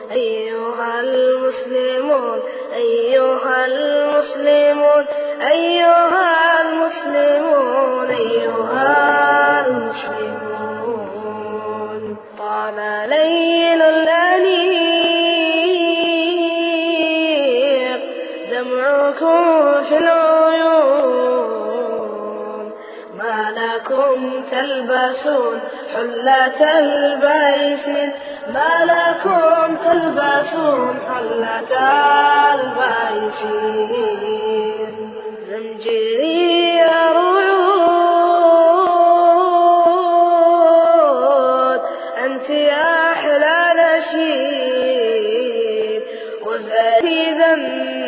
أيها المسلمون أيها المسلمون أيها المسلمون أيها المسلمون طال ليل الأنيق دمعكم في العيون ما لكم تلبسون حلة البيس ما لكم تلبسون حلة البيس زمجري رعود أنت يا أحلى نشيد وزادي ذنب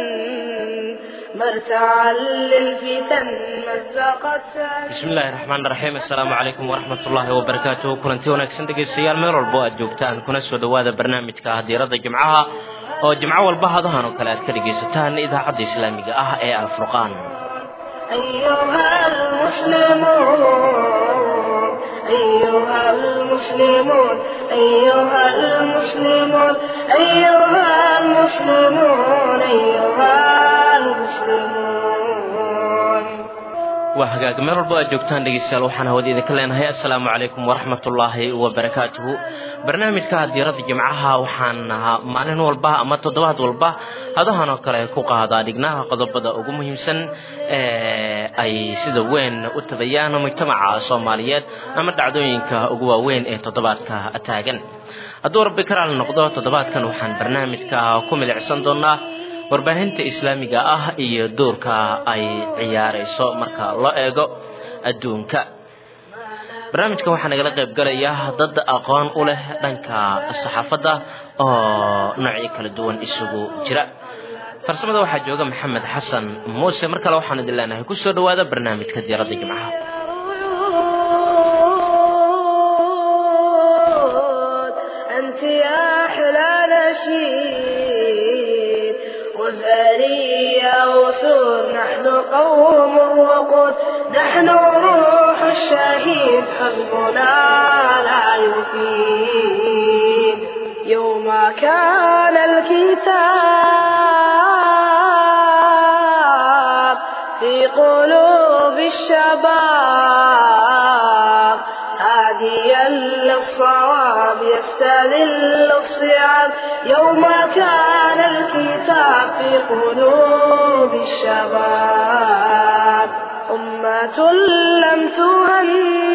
مرتعا للفتن مزقت bismi illaahi raxmaan raxiim assalaamu calaykum waraxmat ullaahi wabarakaatuh kulanti wanaagsan dhegaystayaal meel walbo aad joogtaan kuna soo dhowaada barnaamijka hadiirada jimcaha oo jimco walba hadahan oo kale aad ka dhegaysataan idaacadda islaamiga ah ee alfurqaan أيها المسلمون أيها المسلمون أيها المسلمون أيها المسلمون أيها المسلمون waa hagaag meel walbo aad joogtaan dhegaystayaal waxaan hawada idinka leenahay assalaamu calaykum waraxmatullaahi wabarakaatuhu barnaamijka hadiirada jimcaha waxaan maalin walba ama toddobaad walba hadahan oo kale ku qaadaa dhignaha qodobada ugu muhiimsan ee ay sida weyn u tabayaan mujtamaca soomaaliyeed ama dhacdooyinka ugu waaweyn ee toddobaadka taagan hadduu rabbi karaal noqdo toddobaadkan waxaan barnaamijka ku milicsan doonaa warbaahinta islaamiga ah iyo doorka ay ciyaarayso marka loo eego adduunka barnaamijkan waxaa nagala qayb galaya dad aqoon u leh dhanka saxaafadda oo noocyo kala duwan isugu jira farsamada waxaa jooga maxamed xasan muuse mar kale waxaan idin leenahay kusoo dhowaada barnaamijka diyaaradda jimcaha أنت يا أحلى نشيد وزاري يا وسود نحن قوم وقود نحن روح الشهيد حزبنا لا يفيد يوم كان الكتاب في قلوب الشباب هاديا للصواب يستذل الصعاب يوم كان الكتاب في قلوب الشباب أمة لم تهن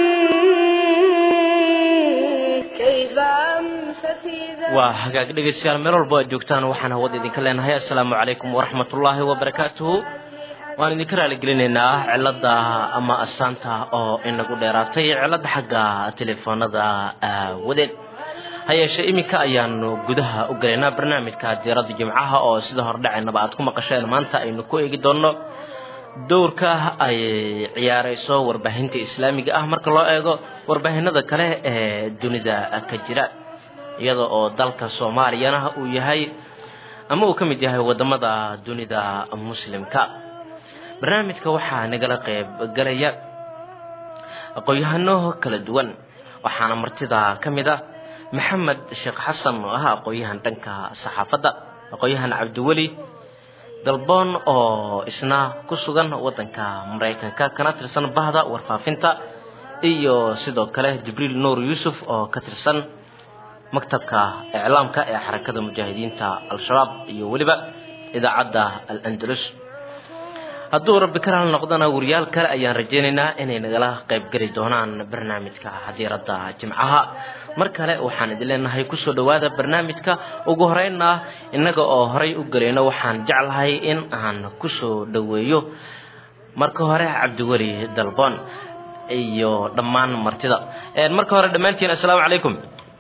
كيف أمست إذا waa hagaag dhegaystayaal meel walbo aad joogtaan waxaan hawada idinka leenahay assalaamu calaykum waraxmatullaahi wabarakaatuhu waan idinka raaligelinaynaa cilada ama astaanta oo inagu dheeraatay cilada xagga telefoonada aawadeed ha yeeshee iminka ayaanu gudaha u galaynaa barnaamijka diirada jimcaha oo sida hordhacaynaba aad ku maqasheen maanta aynu ku eegi doonno dowrka ay ciyaarayso warbaahinta islaamiga ah marka loo eego warbaahinada kale ee dunida ka jira iyada oo dalka soomaaliyana uu yahay ama uu ka mid yahay wadamada dunida muslimka barnaamijka waxaa nagala qayb galaya aqoon-yahano kala duwan waxaana martida ka mid a maxamed sheekh xasan oo ah aqoon-yahan dhanka saxaafadda aqoon-yahan cabdiweli dalboon oo isna ku sugan waddanka maraykanka kana tirsan bahda warfaafinta iyo sidoo kale jibriil nuur yuusuf oo ka tirsan maktabka iclaamka ee xarakada mujaahidiinta al-shabaab iyo weliba idaacadda al-andalus hadduu rabbi karaal noqdona wariyaal kale ayaan rajaynaynaa inay nagala qayb geli doonaan barnaamijka hadiiradda jimcaha mar kale waxaan idin leenahay kusoo dhowaada barnaamijka ugu horeynna innaga oo horay u gelayno waxaan jeclahay in aan kusoo dhoweeyo marka hore cabdiweli dalboon iyo dhammaan martida marka hore dhammaantiin assalaamu calaykum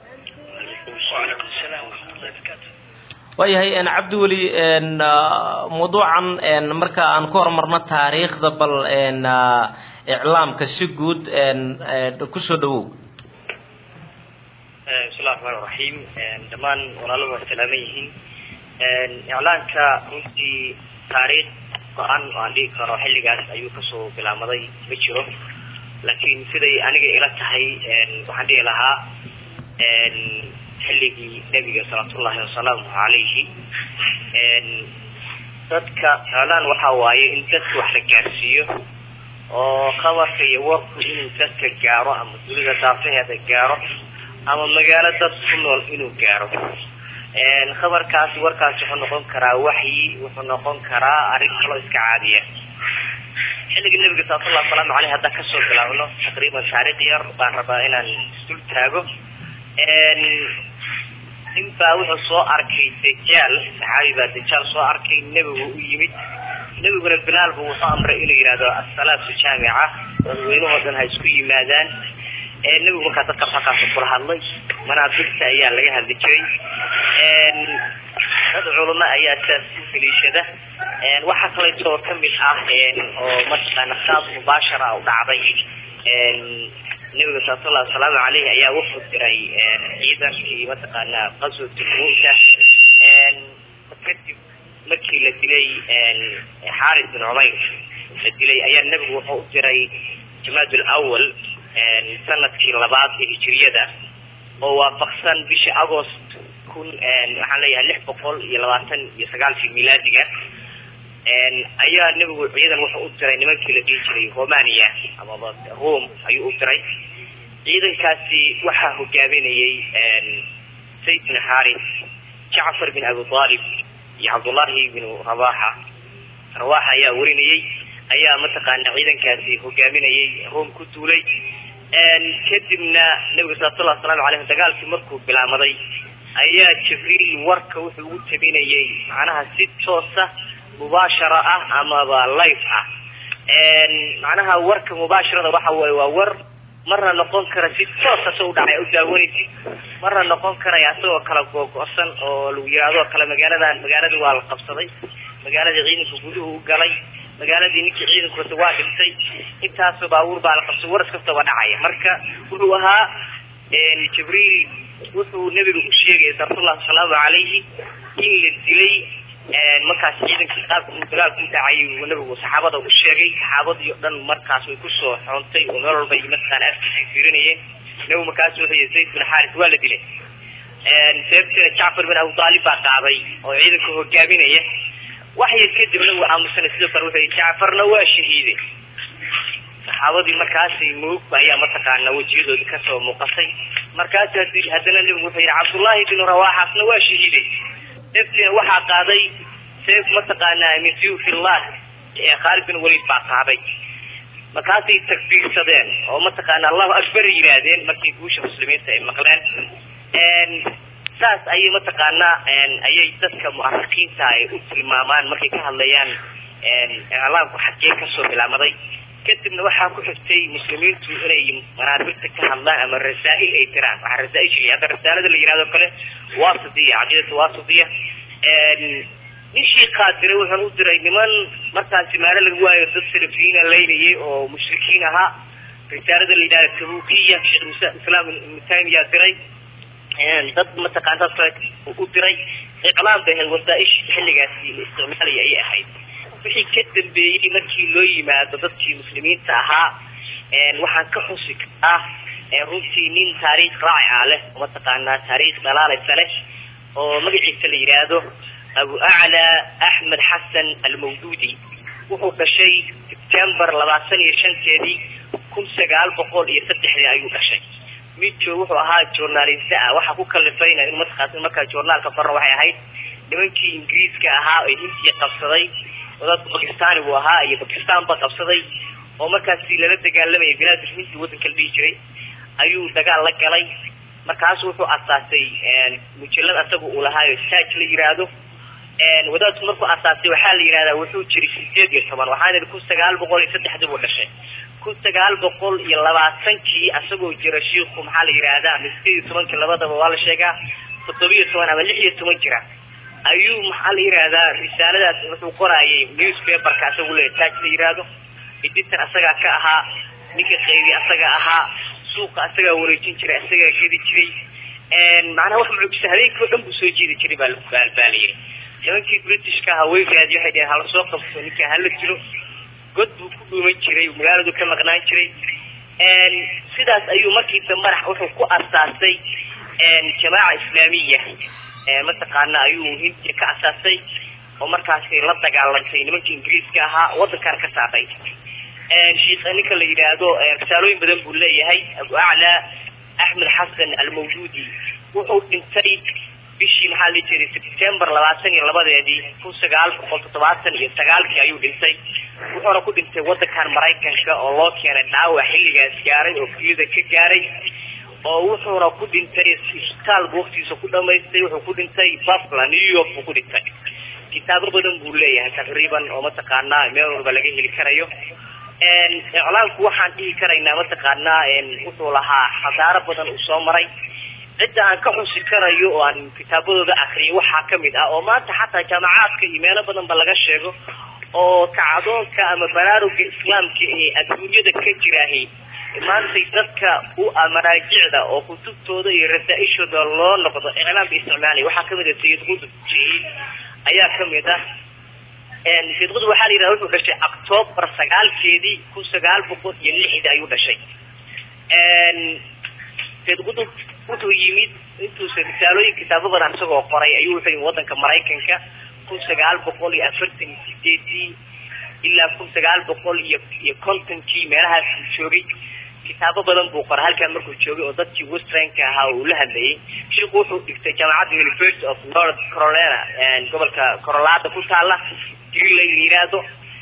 waayahay cabdiweli mawduucan marka aan ku horumarno taariikhda bal iclaamka si guud kusoo dhawow bismillahi raxmaan raxiim dhammaan walaaladu waa salaaman yihiin iclaanka runtii taariikh go-an oo aan dhigi karo xilligaas ayuu kasoo bilaamaday ma jiro laakiin siday aniga ila tahay waxaan dhihi lahaa xilligii nebiga salawaatullahi wasalaamu calayhi dadka iclaan waxa waaye in dadka wax la gaarsiiyo oo khabarka iyo warku inuu dadka gaaro ama dunida daafaheeda gaaro ama magaalo dad ku nool inuu gaaro khabarkaasi warkaasi wuxuu noqon karaa waxyi wuxuu noqon karaa arrin kaloo iska caadiya xilliga nebiga salawatullahi wasalaamu caleyh haddaan kasoo bilaabno taqriiban taariikh yar baan rabaa inaan isdul taago nin baa wuxuu soo arkay dajaal saxaabi baa dajaal soo arkay nebigu u yimid nebiguna bilaal bu wuxuu amray inuu yidhahdo asalaatu jaamica dadweynahoo dhan ha isku yimaadaan nebigu markaa dadka halkaas kula hadlay manaabirta ayaa laga hadli jiray dad culamo ayaa sidaas u feliishada waxaa kaleetoo kamid ah oo mataqaana saas mubaashara u dhacday nebiga salawatullahi wasalaamu caleyh ayaa wuxuu diray ciidankii mataqaana qaswatu mu'ta kadib markii la dilay xaaris bin cumayr la dilay ayaa nebigu wuxuu u diray jamaad lawal sanadkii labaad ee hijiriyada oo waafaqsan bishii agost kun waxaan leeyahay lix boqol iyo labaatan iyo sagaalkii milaadiga ayaa nebigu ciidan wuxuu u diray nimankii la dhihi jiray romania amaba rome ayuu u diray ciidankaasi waxaa hogaaminayay sayd bin xaris jacfar bin abi aalib iyo cabdullahi bin rabaxa rawaxa ayaa warinayay ayaa mataqaana ciidankaasi hogaaminayay rome ku duulay kadibna nebiga salawatullahi wasalaamu caleyh dagaalkii markuu bilaamaday ayaa jibriil warka wuxuu ugu tabinayay macnaha si toosa mubaashara ah amaba life ah macnaha warka mubaasharada waxa waaye waa war marna noqon kara si toosa soo udhacay u daawanaysid marna noqon karaya asagoo kala googo-san oo lagu yidhahdoo kale magaaladan magaaladii waa la qabsaday magaaladii ciidanka guduhu u galay magaaladii ninkii ciidanku wata waa dhintay intaasoo baabuur baa la qabsay waras kastaba dhacaya marka wuxuu ahaa jibriil wuxuu nebiga u sheegay salawatullahi wasalaamu calayhi in la dilay markaas ciidankii qaabka uu dagaalku u dhacay uu nebigu saxaabada u sheegay saxaabadii o dhan markaas way kusoo xoontay oo meel walba mataqaana afkiisay fiirinayeen nebigu markaas wuxuu yihi zayd bin xaaris waa la dilay seebteeda jacfar bin abu aalib baa qaaday oo ciidanka hogaaminaya wax yar kadib nabigu aamusana sidoo kale wuxuu yihi jacfarna waa shahiiday saxaabadii markaasi murugba ayaa mataqaana wejiyadooda kasoo muuqatay markaas haddana nebigu wuxuu yihi cabdullaahi bin rawaxasna waa shahiiday seeftiina waxaa qaaday seef mataqaana min siyufillah ee khaalid bin waliid baa qaaday markaasay takbiirsadeen oo mataqaana allahu akbar yidhaahdeen markii guusha muslimiinta ay maqleen saas ayay mataqaanaa ayay dadka mu'arikiinta ay u tilmaamaan markay ka hadlayaan iclaamku xaggee kasoo bilaamaday kadibna waxaa ku xigtay muslimiintu inay manaabirta ka hadlaan ama rasaa'il ay diraan waxaa rasaa'il sheegay hadda rasaalada la yihahdo kale wasitiya caqiidatu wasitiya nin shiikaa diray wuxuuna u diray niman markaasi maalo laga waayo dad salafiyiina laynayay oo mushrikiin ahaa risaalada la yidhahdo tabukiya sheekh islaam ibnu taymiya diray dad mataqaana kale u diray iclaam bay ahayd wasaa'ish xilligaasi la isticmaalaya ayay ahayd wixii ka dambeeyey markii loo yimaado dadkii muslimiinta ahaa waxaan ka xusi karaa runtii nin taariikh raacica leh oo mataqaanaa taariikh dhalaalaysa leh oo magaciisa la yidhaahdo abu acla axmed xasan almawduudi wuxuu dhashay sebtembar labaatan iyo shanteedii kun sagaal boqol iyo saddexdii ayuu dhashay midjo wuxuu ahaa journalista ah waxaa ku kalifayna in mataqaas markaa journaalka qorna waxay ahayd nimankii ingiriiska ahaa ee hindiya qabsaday wadadka bakistani buu ahaa iyo bakistan ba qabsaday oo markaasi lala dagaalamayay bilaadul hindi waddanka la dhihi jiray ayuu dagaal la galay markaasu wuxuu asaasay mujallad asaga uu lahaayo saaj la yiraahdo wadaadku markuu asaasay waxaa la yidhahdaa wuxuu jiray sideed iyo toban waxaana yidhi kun sagaal boqol iyo saddexdii buu dhashay kun sagaal boqol iyo labaatankii asagoo jira shiiku maxaa la yidhaahdaa ama sideed iyo tobankii labadaba waa la sheegaa toddobiyo toban ama lix iyo toban jira ayuu maxaa la yidhaahdaa risaaladaas wuxuu qoraayay newspaperka asagu le taaj la yidhaahdo editan asagaa ka ahaa ninka qaybi asaga ahaa suuqa asagaa wareejin jiray asagaa gedi jiray macnaha wax mucjisa habeenkii o dhan buu soo jeedi jiray baa baa la yidhi nimankii britishka ahaa way raadi waxay dhaheen hala soo qabto ninka hala jiro god buu ku dhuuman jiray magaaladu ka maqnaan jiray sidaas ayuu markii dambana wuxuu ku asaasay jamaaca islaamiya mataqaana ayuu hindiya ka asaasay oo markaasi la dagaalantay nimanka ingiriiska ahaa wadankan ka saaray sheikh ninka la yidhaahdo risaalooyin badan buu leeyahay abu aclaa axmed xasan almawjuudi wuxuu dhintay bishii maxaa la jiray sebtembar labaatan iyo labadeedii kun sagaal boqol toddobaatan iyo sagaalkii ayuu dhintay wuxuuna ku dhintay wadankan maraykanka oo loo keenay dhaawac xilligaas gaaray oo kelida ka gaaray oo wuxuuna ku dhintay isbitaal buu waqtigiisa ku dhamaystay wuxuu ku dhintay buffalo new york buu ku dhintay kitaabo badan buu leeyahay taqriiban oo mataqaanaa meel walba laga heli karayo iclaamku waxaan dhihi karaynaa mataqaanaa wuxuu lahaa xadaaro badan uu soo maray cidda aan ka xusi karayo oo aan kitaabadooda akriyo waxaa kamid ah oo maanta xataa jaamacaadka iyo meelo badan ba laga sheego oo kacdoonka ama baraaruga islaamka ee adduunyada ka jiraahi maantay dadka u maraajicda oo kutubtooda iyo rasaa-ishooda loo noqdo iclaamka isticmaalaya waxaa kamid ah sayid qudub jiil ayaa kamid ah sayid qudub waxaa la yidhahda wuxuu dhashay octoobar sagaalkeedii kun sagaal boqol iyo lixdii ayuu dhashay sayid qudub wuxuu yimid intuusa risaalooyin kitaabo badan isagoo qoray ayuu wuxuu yimid wadanka maraykanka kun sagaal boqol iyo afartan iyo sideedii ilaa kun sagaal boqol iyo iyo kontonkii meelahaas uu joogay kitaabo badan buu qoray halkan markuu joogay oo dadkii westernka ahaa uu la hadlayay sheikhu wuxuu dhigtay jaamacadda university of north carolina gobolka corolada ku taala greenland la yiraahdo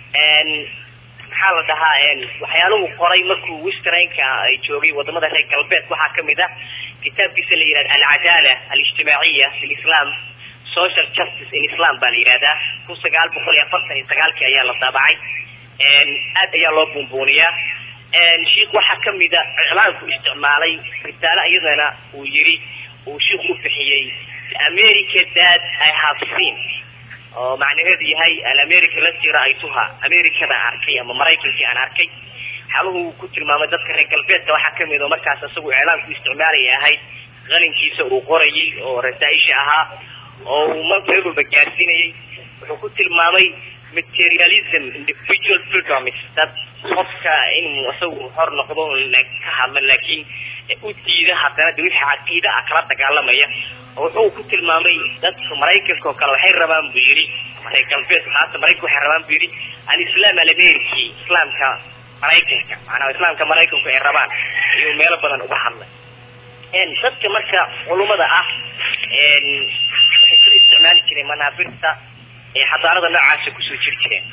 maxaa la dhahaa waxyaaluhu qoray markuu westernka ay joogay wadamada reer galbeed waxaa kamid ah kitaabkiisa la yihahda alcadaala alijtimaaciya fi lislam social justice in islam baa la yihahdaa kun sagaal boqol iyo afartan iyo sagaalkii ayaa la daabacay aad ayaa loo buunbuuniyaa sheikh waxaa kamid a iclaamku isticmaalay risaale iyadana uu yiri uu sheikh u bixiyey america that i have seen oo macnaheedu yahay alamerica lati ra-aytuha americada aan arkay ama maraykankii aan arkay xaluhu ku tilmaamay dadka reer galbeedka waxaa kamid oo markaas isagu iclaamku isticmaalaya ahayd qalinkiisa uu qorayay oo rasaa-isha ahaa oo uu meel walba gaarsiinayay wuxuu ku tilmaamay materialism individual freedoms dad qofka inuu isagu hor noqdo ka hadla laakiin u diida haddana de wixii caqiida ah kala dagaalamaya oo wuxuu ku tilmaamay dadka maraykanka oo kale waxay rabaan buu yidhi reer galbeedka haata maraykanka waxay rabaan buu yidhi alislam alameriki islaamka maraykanka macnaa islaamka maraykanku ay rabaan ayuu meelo badan uga hadlay dadka marka culumada ah waxay soo isticmaali jireen manaabirta ee xadaarada noocaasa kusoo jiri jireen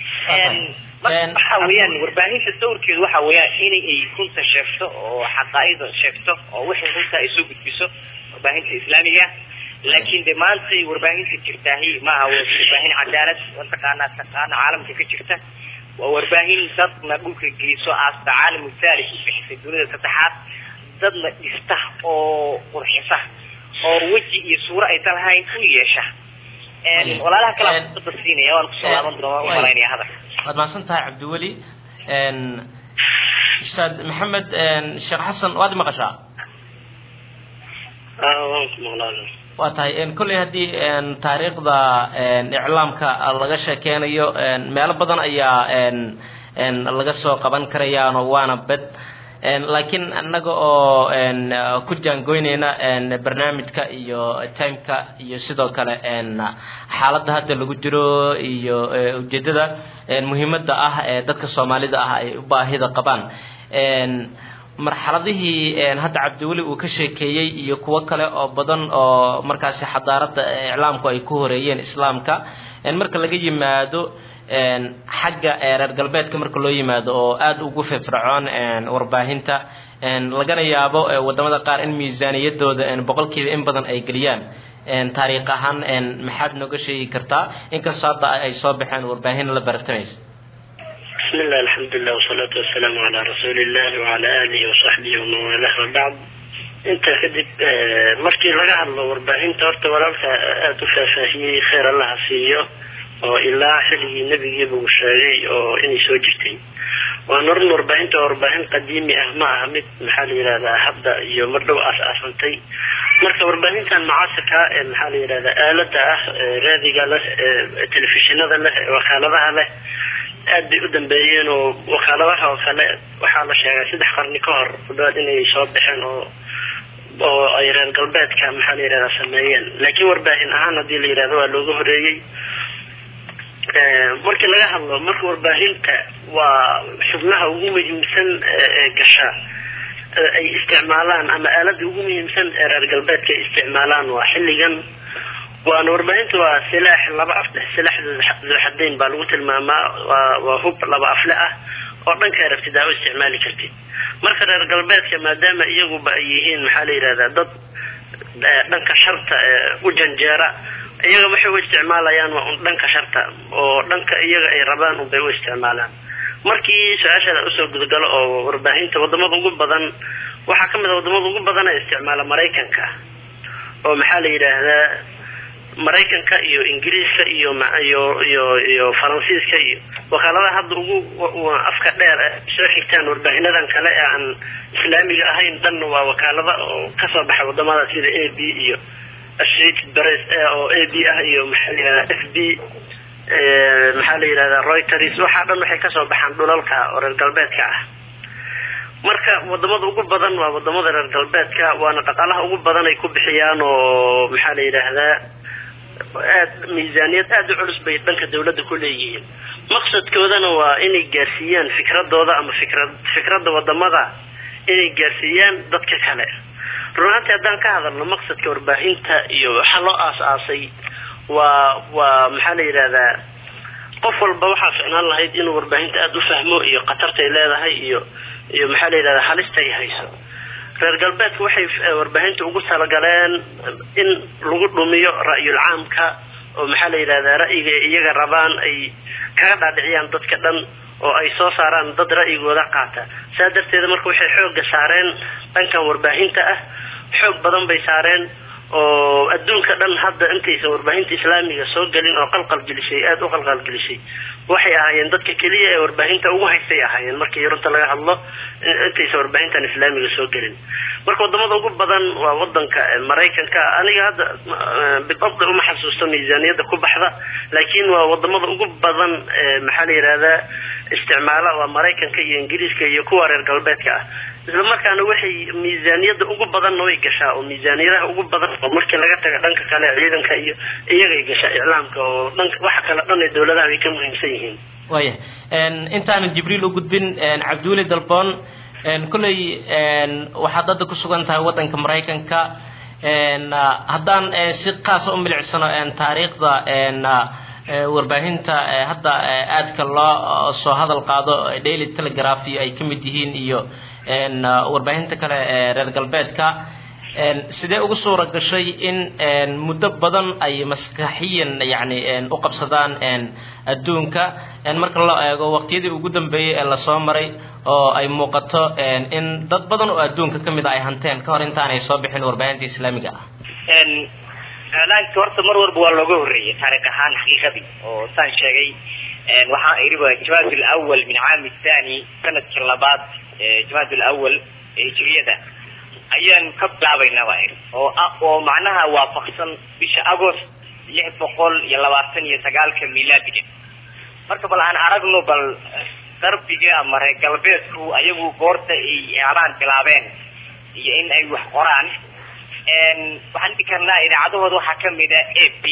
waxa weeyaan warbaahinta sawirkeedu waxa weeyaan inay ay runta sheegto oo xaqaaida sheegto oo wixii runta ay soo gudbiso warbaahinta islaamiga laakiin de maantay warbaahinta jirtaahi maaha warbaahin cadaalad mataqaanaa taqaana caalamka ka jirta waa warbaahin dadna dhulka geyso aasta caalamu thalith u bixisay dunida saddexaad dadna dhista oo qurxisa oo weji iyo suuro aysan lahayn u yeesha walaalaha kale da siinaya waan kusoo laaban doona u malaynaya hadal waad mahadsan tahay cabdiweli ustaad maxamed sheekh xasan waad maqashaa waan ku maqlaa waa tahay kolley haddii taariikhda iclaamka laga sheekeynayo meelo badan ayaa laga soo qaban karayaano waana bed laakiin annaga oo ku jaangoynayna barnaamijka iyo timeka iyo sidoo kale xaaladda hadda lagu jiro iyo ujeedada muhiimadda ah ee dadka soomaalida ah ay u baahida qabaan marxaladihii hadda cabdiweli uu ka sheekeeyey iyo kuwo kale oo badan oo markaasi xadaaradda iclaamku ay ku horeeyeen islaamka marka laga yimaado xagga reer galbeedka marka loo yimaado oo aada ugu firfircoon warbaahinta lagana yaabo wadamada qaar in miisaaniyadooda boqolkiiba in badan ay geliyaan taariikh ahaan maxaad nooga sheegi kartaa inkastoo hadda ay soo baxeen warbaahin la baratamaysa بسم الله الحمد لله والصلاة والسلام على رسول الله وعلى آله وصحبه ومن والاه وبعد inta kadib markii laga hadlo warbaahinta horta walaalka aada u faahfaahiyey kheyr allaha siiyo oo ilaa xilligii nebigiiba uu sheegay oo inay soo jirtay waa noran warbaahinta warbaahin qadiimi ah ma aha mid maxaa la yidhahdaa hadda iyo mar dhow aas-aasantay marka warbaahintan mucaasirka ee maxaa la yidhahdaa aalada ah raadiga leh telefishinada leh wakaaladaha leh aad bay u dambeeyeen oo wakaaladaha oo kale waxaa la sheegay saddex qarni ka hor kudhawaad inay soo baxeen oo oo ay reer galbeedka maxaa la yidhahdaa sameeyeen laakiin warbaahin ahaan haddii la yidhahdo waa looga horeeyey markii laga hadlo marka warbaahinta waa xubnaha ugu muhiimsan ee gasha ay isticmaalaan ama aalada ugu muhiimsan ee reer galbeedka ay isticmaalaan waa xilligan waana warbaahinta waa silaax laba af silaax zuxadayn baa lagu tilmaamaa waa waa hub laba afle ah oo dhanka rabtid aa u isticmaali kartid marka reer galbeedka maadaama iyaguba ay yihiin maxaa la yidhahdaa dad dhanka sharta u janjeera iyaga waxay u isticmaalayaan waa un dhanka sharta oo dhanka iyaga ay rabaan unbay u isticmaalaan markii su-aashaada usoo gudgalo oo warbaahinta wadamada ugu badan waxaa kamid a wadamada ugu badan ee isticmaala maraykanka oo maxaa la yidhaahdaa maraykanka iyo ingiriiska iyo iyo iyo iyo faransiiska iyo wakaaladaha hadda ugu afka dheer soo xigtaan warbaahinadan kale ee aan islaamiga ahayn dhanna waa wakaalada oo kasoo baxa wadamada sida a b iyo associated press oo a b ah iyo maxaa la yidhahdaa f b maxaa la yidhahdaa reuters waxaa dhan waxay kasoo baxaan dhulalka oo reer galbeedka ah marka wadamada ugu badan waa wadamada reer galbeedka waana dhaqaalaha ugu badan ay ku bixiyaan oo maxaa la yidhaahdaa aad miisaaniyad aada u culus bay dhanka dawladda ku leeyihiin maqsadkoodana waa inay gaarsiiyaan fikradooda ama fikrad fikradda wadamada inay gaarsiiyaan dadka kale run ahaantii haddaan ka hadalno maqsadka warbaahinta iyo waxaa loo aas-aasay waa waa maxaa la yidhahdaa qof walba waxaa ficnaan lahayd inuu warbaahinta aada u fahmo iyo khatartay leedahay iyo iyo maxaa la yidhahdaa halistay hayso reer galbeedka waxay warbaahinta ugu talagaleen in lagu dhumiyo ra'yul caamka oo maxaa la yidhahdaa ra'yiga iyaga rabaan ay kaga dhaadhiciyaan dadka dhan oo ay soo saaraan dad ra'yigooda qaata saa darteeda marka waxay xoogga saareen dhankan warbaahinta ah xoog badan bay saareen oo adduunka dhan hadda intaysan warbaahinta islaamiga soo gelin oo qalqalgelisay aada u qalqalgelisay waxay ahaayeen dadka keliya ee warbaahinta ugu haystay ahaayeen markii runta laga hadlo intaysan warbaahintan islaamiga soo gelin marka wadamada ugu badan waa wadanka maraykanka aniga hadda bidabdi uma xasuusto miisaaniyadda ku baxda laakiin waa wadamada ugu badan maxaa la yidhahdaa isticmaala waa maraykanka iyo ingiriiska iyo kuwa reer galbeedka ah isla markaana waxay miisaaniyadda ugu badanna way gashaa oo miisaaniyadaha ugu badan oo markii laga taga dhanka kale ciidanka iyo iyagay gashaa iclaamka oo dhanka waxa kale dhan ee dawladaha ay ka muhiimsan yihiin waya intaanan jibriil u gudbin cabdiweli dalboon kolley waxaad hadda ku sugan tahay waddanka maraykanka haddaan si qaasa u milicsano taariikhda warbaahinta hadda aadka loo soo hadal qaado daily telegraph iyo ay ka mid yihiin iyo warbaahinta kale ee reer galbeedka sidee ugu suura gashay in muddo badan ay maskaxiyan yani u qabsadaan adduunka marka loo eego waqtiyadii ugu dambeeyey ee lasoo maray oo ay muuqato in dad badan oo adduunka ka mid a ay hanteen ka hor intaanay soo bixin warbaahinta islaamiga ah iclaanka horta mar walba waa looga horreeyay taariikh ahaan xaqiiqadii oo saan sheegay waxaa iriba jamaad lawal min caami thani sanadkii labaad jamaad lawal ee hijriyada ayaan ka bilaabaynaa baa iri oo oo macnaha waafaqsan bisha agost lix boqol iyo labaatan iyo sagaalka milaadiga marka bal aan aragno bal darbiga ama reer galbeedku ayagu goorta ay iclaan bilaabeen iyo in ay wax qoraan waxaan dhigi karnaa idaacadahooda waxaa kamid a a p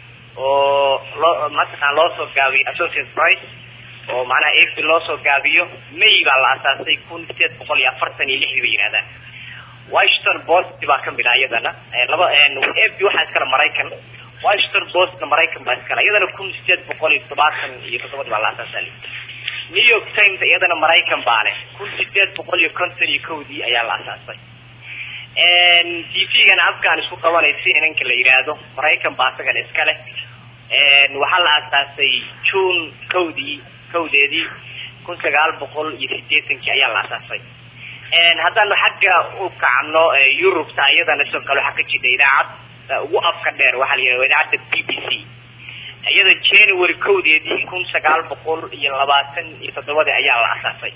oo loo mataqaan loo soo gaabiyo associate price oo macnaha a p loo soo gaabiyo may baa la asaasay kun sideed boqol iyo afartan iyo lixdii bay yidhahdaan washington post baa kamid ah iyadana laba a p waxaa iskale maraykan washington postna maraykan baa iskale iyadana kun sideed boqol iyo todobaatan iyo toddobadii baa la asaasay new york times iyadana maraykan baa leh kun sideed boqol iyo konton iyo kowdii ayaa la asaasay t v-gana afkaan isku qabanay cnnka la yidhaahdo maraykan baa asagana iska leh waxaa la asaasay june kowdii kowdeedii kun sagaal boqol iyo sideetankii ayaa la asaasay haddaanu xagga u kacno yurubta iyadana sidoo kale waxaa ka jira idaacad ugu afka dheer waxaa la yidhahda idaacadda b b c iyada january kowdeedii kun sagaal boqol iyo labaatan iyo toddobadii ayaa la asaasay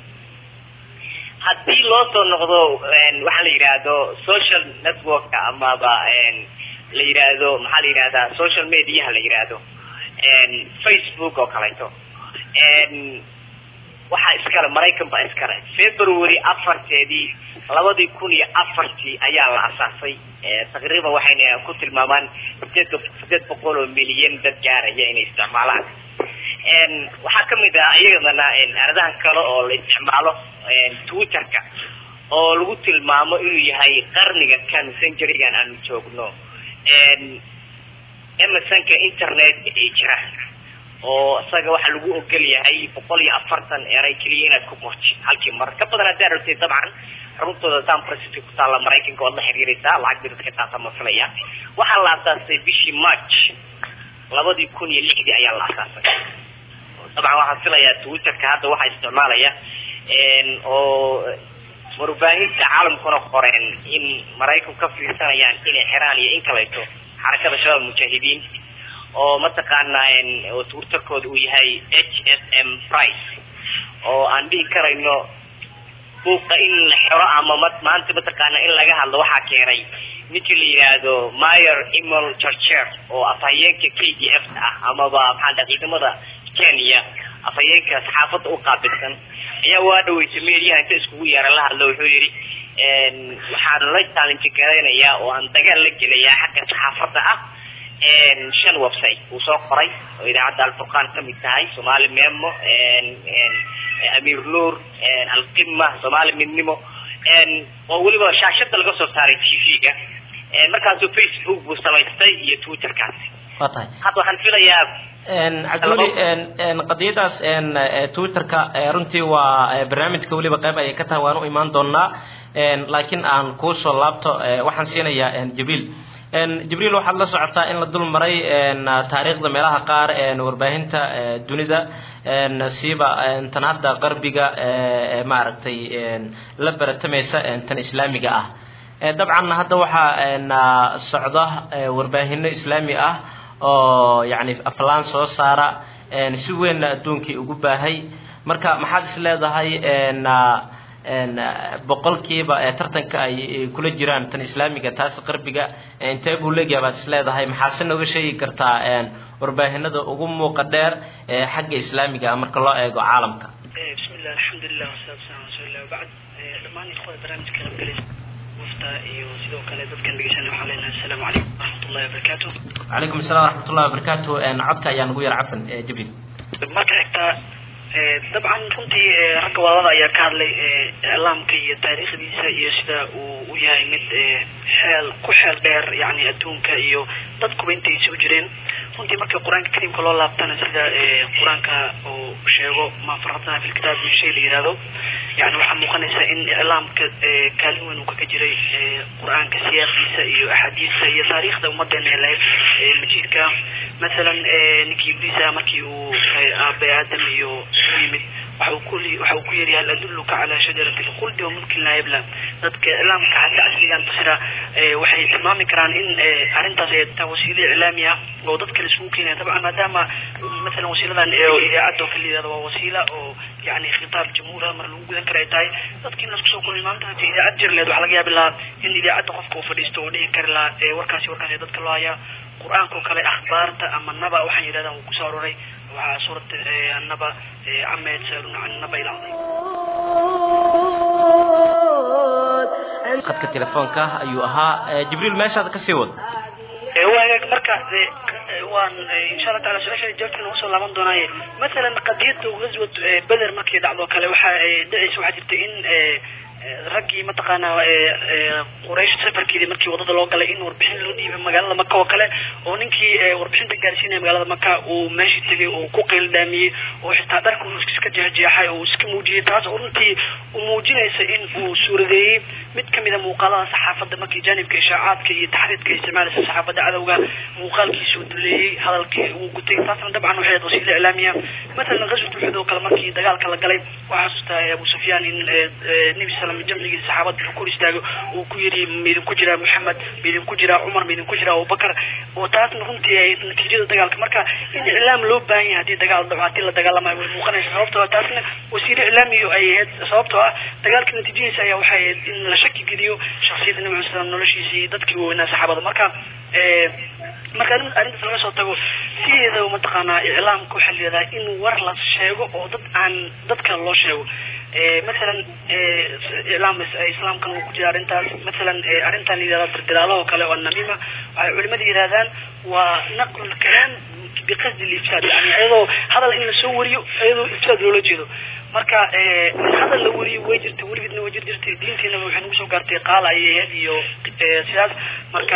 haddii loo soo noqdo waxaa la yidhaahdo social networka amaba la yidhaahdo maxaa la yidhahdaa social mediaha la yidhaahdo facebook oo kaleeto waxaa iskale maraykan baa iskale february afarteedii labadii kun iyo afartii ayaa la asaasay taqriiban waxayna ku tilmaamaan sideed sideed boqol oo milyan dad gaaraya inay isticmaalaan waxaa kamid ah iyadana aradahan kale oo la isticmaalo twitterka oo lagu tilmaamo inuu yahay qarniga kan centurygan aanu joogno emersonka internet ee jira oo isaga waxaa lagu ogol yahay boqol iyo afartan eray keliya inaad ku qorti halkii mar ka badan haddaa rabtay dabcan xaruntooda san francisco ku taalla maraykanka waad la xiriiraysaa lacag bidad ka qaata ma filaya waxaa la asaasay bishii march labadii kun iyo lixdii ayaa la asaasay dabcan waxaan filayaa twitterka hadda waxaa isticmaalaya oo warbaahinta caalamkuna qoreen in maraykanku ka fiirsanayaan inay xiraan iyo in kaleeto xarakada shabaab mujaahidiin oo mataqaanaa oo twitterkooda uu yahay h s m price oo aan dhihi karayno buuqa in la xiro ama maanta mataqaana in laga hadlo waxaa keenay ninkii la yidhaahdo mayer emil churcher oo afhayeenka k d f ah amaba maxaa dha ciidamada kenya afhayeenka saxaafadda u qaabilsan ayaa waa dhaweysay meediyaha inta iskugu yeera la hadlo wuxuu yidhi waxaan la challenge garaynayaa oo aan dagaal la gelayaa xagga saxaafadda ah shan website uu soo qoray oo idaacadda alfurqaan kamid tahay somaali memo amir nuur alqima somaali midnimo oo weliba shaashada laga soo saaray t v-ga markaasuu facebook buu samaystay iyo twitterkaasi waa tahay hadda waxaan filayaa cabdiweli qadiyadaas twitterka runtii waa barnaamijka weliba qayb ayay ka tahay waan u imaan doonaa laakiin aan kuusoo laabto waxaan siinayaa jibriil jibriil waxaad la socotaa in la dul maray taariikhda meelaha qaar warbaahinta dunida siiba tan hadda qarbiga maaragtay la baratamaysa tan islaamiga ah dabcan hadda waxaa socda warbaahino islaami ah oo yani aflaan soo saara si weynna adduunkii ugu baahay marka maxaad is leedahay boqolkiiba tartanka ay kula jiraan tan islaamiga taas qarbiga intee buu leegyahay baad is leedahay maxaase nooga sheegi kartaa warbaahinada ugu muuqa dheer ee xagga islaamiga ah marka loo eego caalamka بسم الله الحمد لله والصلاة والسلام على رسول الله وبعد dhammaan ikhwada barnaamijka qaybgalaysa wafta iyo sidoo kale dadkan dhegeysanaya waxaan leenahay assalaamu calaykum waraxmatullahi wabarakaatu calaykum assalam waraxmatullahi wabarakaatu codka ayaa nagu yar cafan jibriil marka xigta dabcan runtii ragga wadada ayaa ka hadlay iclaamka iyo taariikhdiisa iyo sida uu u yahay mid xeel ku xeel dheer yani adduunka iyo dadkuba intay isugu jireen runtii marka qur-aanka kariimka loo laabtana sida qur-aanka uu sheego ma faradna fi lkitaab min shay la yihahdo yani waxaa muuqanaysa in iclaamka kaalin weyn uu kaga jiray qur-aanka siyaaqdiisa iyo axaadiista iyo taariikhda ummadeena ee lahayd majiidka masalan ninkii ibliisa markii uu aabe aadam iyo u yimid waxa uu ku waxa uu ku yidhi hal adulluka calaa shajarati lkhuldi wa mulkin laa yabla dadka iclaamka hadda casrigan basira waxay tilmaami karaan in arrintaas ay tahay wasiilo iclaami ah oo dadka la isugu keenaya dabcan maadaama masalan wasiiladan idaacadda oo kale yihahdo waa wasiila oo yani khitaab jamhuur mar lagu gudan kara ay tahay dadkii in laisku soo kulmay maanta hadii idaacad jir leed waxaa laga yaabi lahaa in idaacadda qofka uu fadhiisto oo dhihi kari lahaa warkaasi warkaasi dadka loo hayaa qur-aanka oo kale akhbaarta ama naba waxaan yidhahdaa uu kusoo aroray waxaa suurata annaba cama yatasaaluna can naba ilcadiim khadka telefoonka ayuu ahaa jibriil meeshaad kasii wad waagaag marka waan insha allah taala su-aasha jawaabteena usoo laaban doonaaye masalan qadiyada ghazwat beder markii dhacdo kale waxa dhacaysa waxaa jirta in raggii mataqaanaa quraysh safarkeedii markii wadada loo galay in warbixin loo dhiibay magaalada maka oo kale oo ninkii warbixinta gaarsiinaya magaalada maka uu meeshii tegay oo ku qeyldaamiyey oo xitaa dharka uu iska jeexjeexay oo iska muujiyey taas oo runtii u muujinaysa in uu suuradeeyey mid kamida muuqaalada saxaafadda markii jaanibka ishaacaadka iyo taxriidka isticmaalaysa saxaafadda cadowga muuqaalkiisuu duleeyey hadalkii uu gutay taasna dabcan waxay ahayd wasiila iclaamiya masalan ghazwat uxud oo kale markii dagaalka la galay waxaa xasuustaa abu sufyaan in nebi sal jamcigii saxaabada wuxuu ku istaago uu ku yidhi maidinku jiraa maxamed maidinku jiraa cumar maidinku jiraa abubakar oo taasna runtii ay natiijada dagaalka marka in iclaam loo baahan yahay haddii dagaal dhaco haddii la dagaalamayo way muuqanaysa sababtoo taasna wasiilo iclaamiyo ay ahayd sababtoo ah dagaalka natiijadiisa ayaa waxay ahayd in la shaki geliyo shaksiyadda nabi cala slam noloshiisii dadkii waaweynaa saxaabada marka marka arrintaas laga soo tago sideeda mataqaanaa iclaamka waxaa leedahay in war la sheego oo dad aan dadka loo sheego masalan iclaam islaamkan uu ku jira arrintaas masalan arrintan la yidhahda dirdiraalahoo kale oo namima waxay culimada yidhahdaan waa naqlu lkalaam biqasdi lifsaad yani iyadoo hadal in lasoo wariyo iyadoo ifsaad loola jeedo marka hadal la wariyo way jirtay weligeedna way jir jirtay diintiinaba waxay nagu soo gaartay qaal ayay ahayd iyo sidaas marka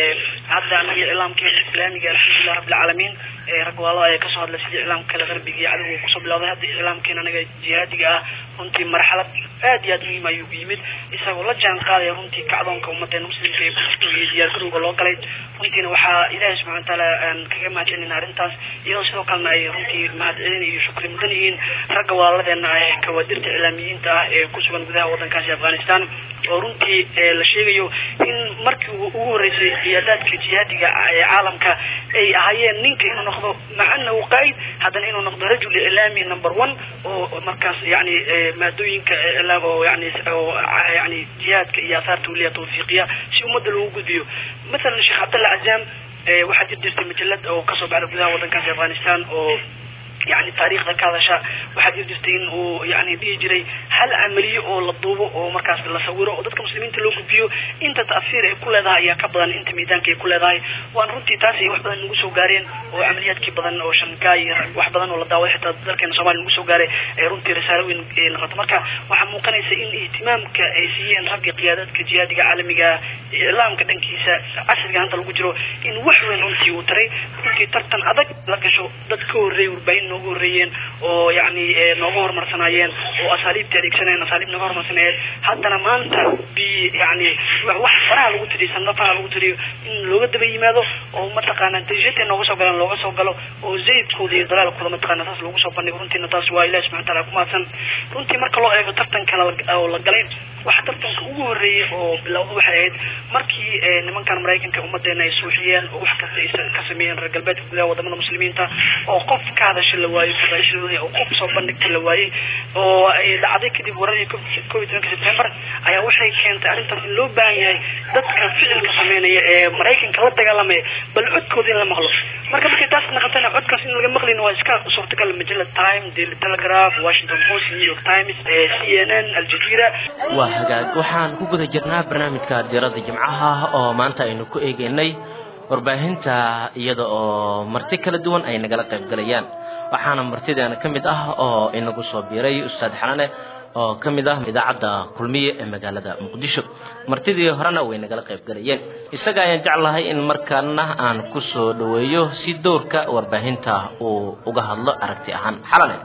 hadda anaga iclaamkeena islaamiga alxamdulilah rabbilcaalamiin rag waalo ayaa kasoo hadlay sidii iclaamka kale qarbiga iyo cadowga kusoo bilowday hadda iclaamkeena anaga jihaadiga ah runtii marxalad aad iyo aad muhiim ayuu ku yimid isagoo la jaan qaadaya runtii kacdoonka ummadeena muslimka ee kujirto iyo diyaargarowga loo galay runtiina waxaa ilaahay subxana watacaala aan kaga mahadcelinayna arrintaas iyadoo sidoo kalena ay runtii mahadcelin iyo shukri mudan yihiin ragga walaaladeena ah ee kawaadirta iclaamiyiinta ah ee kusugan gudaha waddankaasi afghanistan oo runtii la sheegayo in markii ugu horeysay ciyaadaadka jihaadiga ee caalamka ay ahaayeen ninka inuu noqdo macana uu qaa'id haddana inuu noqdo rajul iclaami number one oo markaas yani maadooyinka iclaam oo yani oo yani jihaadka iyo asaarta weliya tawfiiqiya si ummadda loogu gudbiyo masalan sheekh cabdalla cazaam waxaa jir jirtay majalad oo kasoo baxda gudaha waddankaasi afghanistan oo يعني تاريخ ذا هذا شا واحد يدرسين ويعني بيجري هل عملية أو للضوء أو مركز للصورة أو ضدك مسلمين تلوك بيو أنت تأثير كل ذا يا كبدن أنت ميدان كي كل ذا وأن رنتي تاسي واحد بدن نقصو قارين وعمليات كي بدن أو شنكاي واحد بدن ولا داوي حتى ذلك إن سوالي نقصو قاري رنتي رسالة وين نقطة مركا waxaa muuqanaysa in ihtimaamka ay siiyeen ragga qiyaadadka jihaadiga caalamiga iclaamka dhankiisa casriga hanta lagu jiro in wax weyn runtii uu taray runtii tartan adag la gasho dad ka horreeyay warbaahin noogu horreeyeen oo yani nooga horumarsanaayeen oo asaaliibta adeegsanayeen asaaliib nooga horumarsanayeen haddana maanta bi yani wax faraha lagu tiriyo sanado faraha lagu tiriyo in looga daba yimaado oo mataqaana dajata nooga soo galaan looga soo galo oo zaydkooda iyo dalaalkooda mataqaana taas loogu soo bandhigo runtiina taas waa ilahi subxana wataala ku mahadsan runtii marka loo eego tartanka oo la galay waxa tartanka ugu horreeyay oo bilowda waxay ahayd markii nimankan maraykanka ummadeena ay suuxiyeen oo wax kasta ay ka sameeyeen reer galbeedka gudaha wadamada muslimiinta oo qof ka hadasha la waayey fadaashadooda oo qof soo bandhigta la waayey oo ay dhacday kadib waradii covid tobanka september ayaa waxay keentay arrintaas in loo baahan yahay dadka ficilka sameynaya ee maraykanka la dagaalamaya bal codkooda in la maqlo marka markay taas naqatana codkaas in laga maqlin waa iska suurtagal majalad time daily telegraph washington post new york times c n n aljazeera waa hagaag waxaan ku guda jirnaa barnaamijka diiradda jimcaha oo maanta aynu ku eegeynay warbaahinta iyada oo marti kala duwan ay nagala qayb galayaan waxaana martideena ka mid ah oo inagu soo biiray ustaad xalane oo ka mid ah idaacadda kulmiye ee magaalada muqdisho martidii horena way nagala qayb galayeen isaga ayaan jeclahay in markaana aan ku soo dhoweeyo si dowrka warbaahinta uu uga hadlo aragti ahaan xalane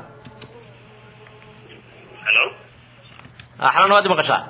xalane waad maqashaa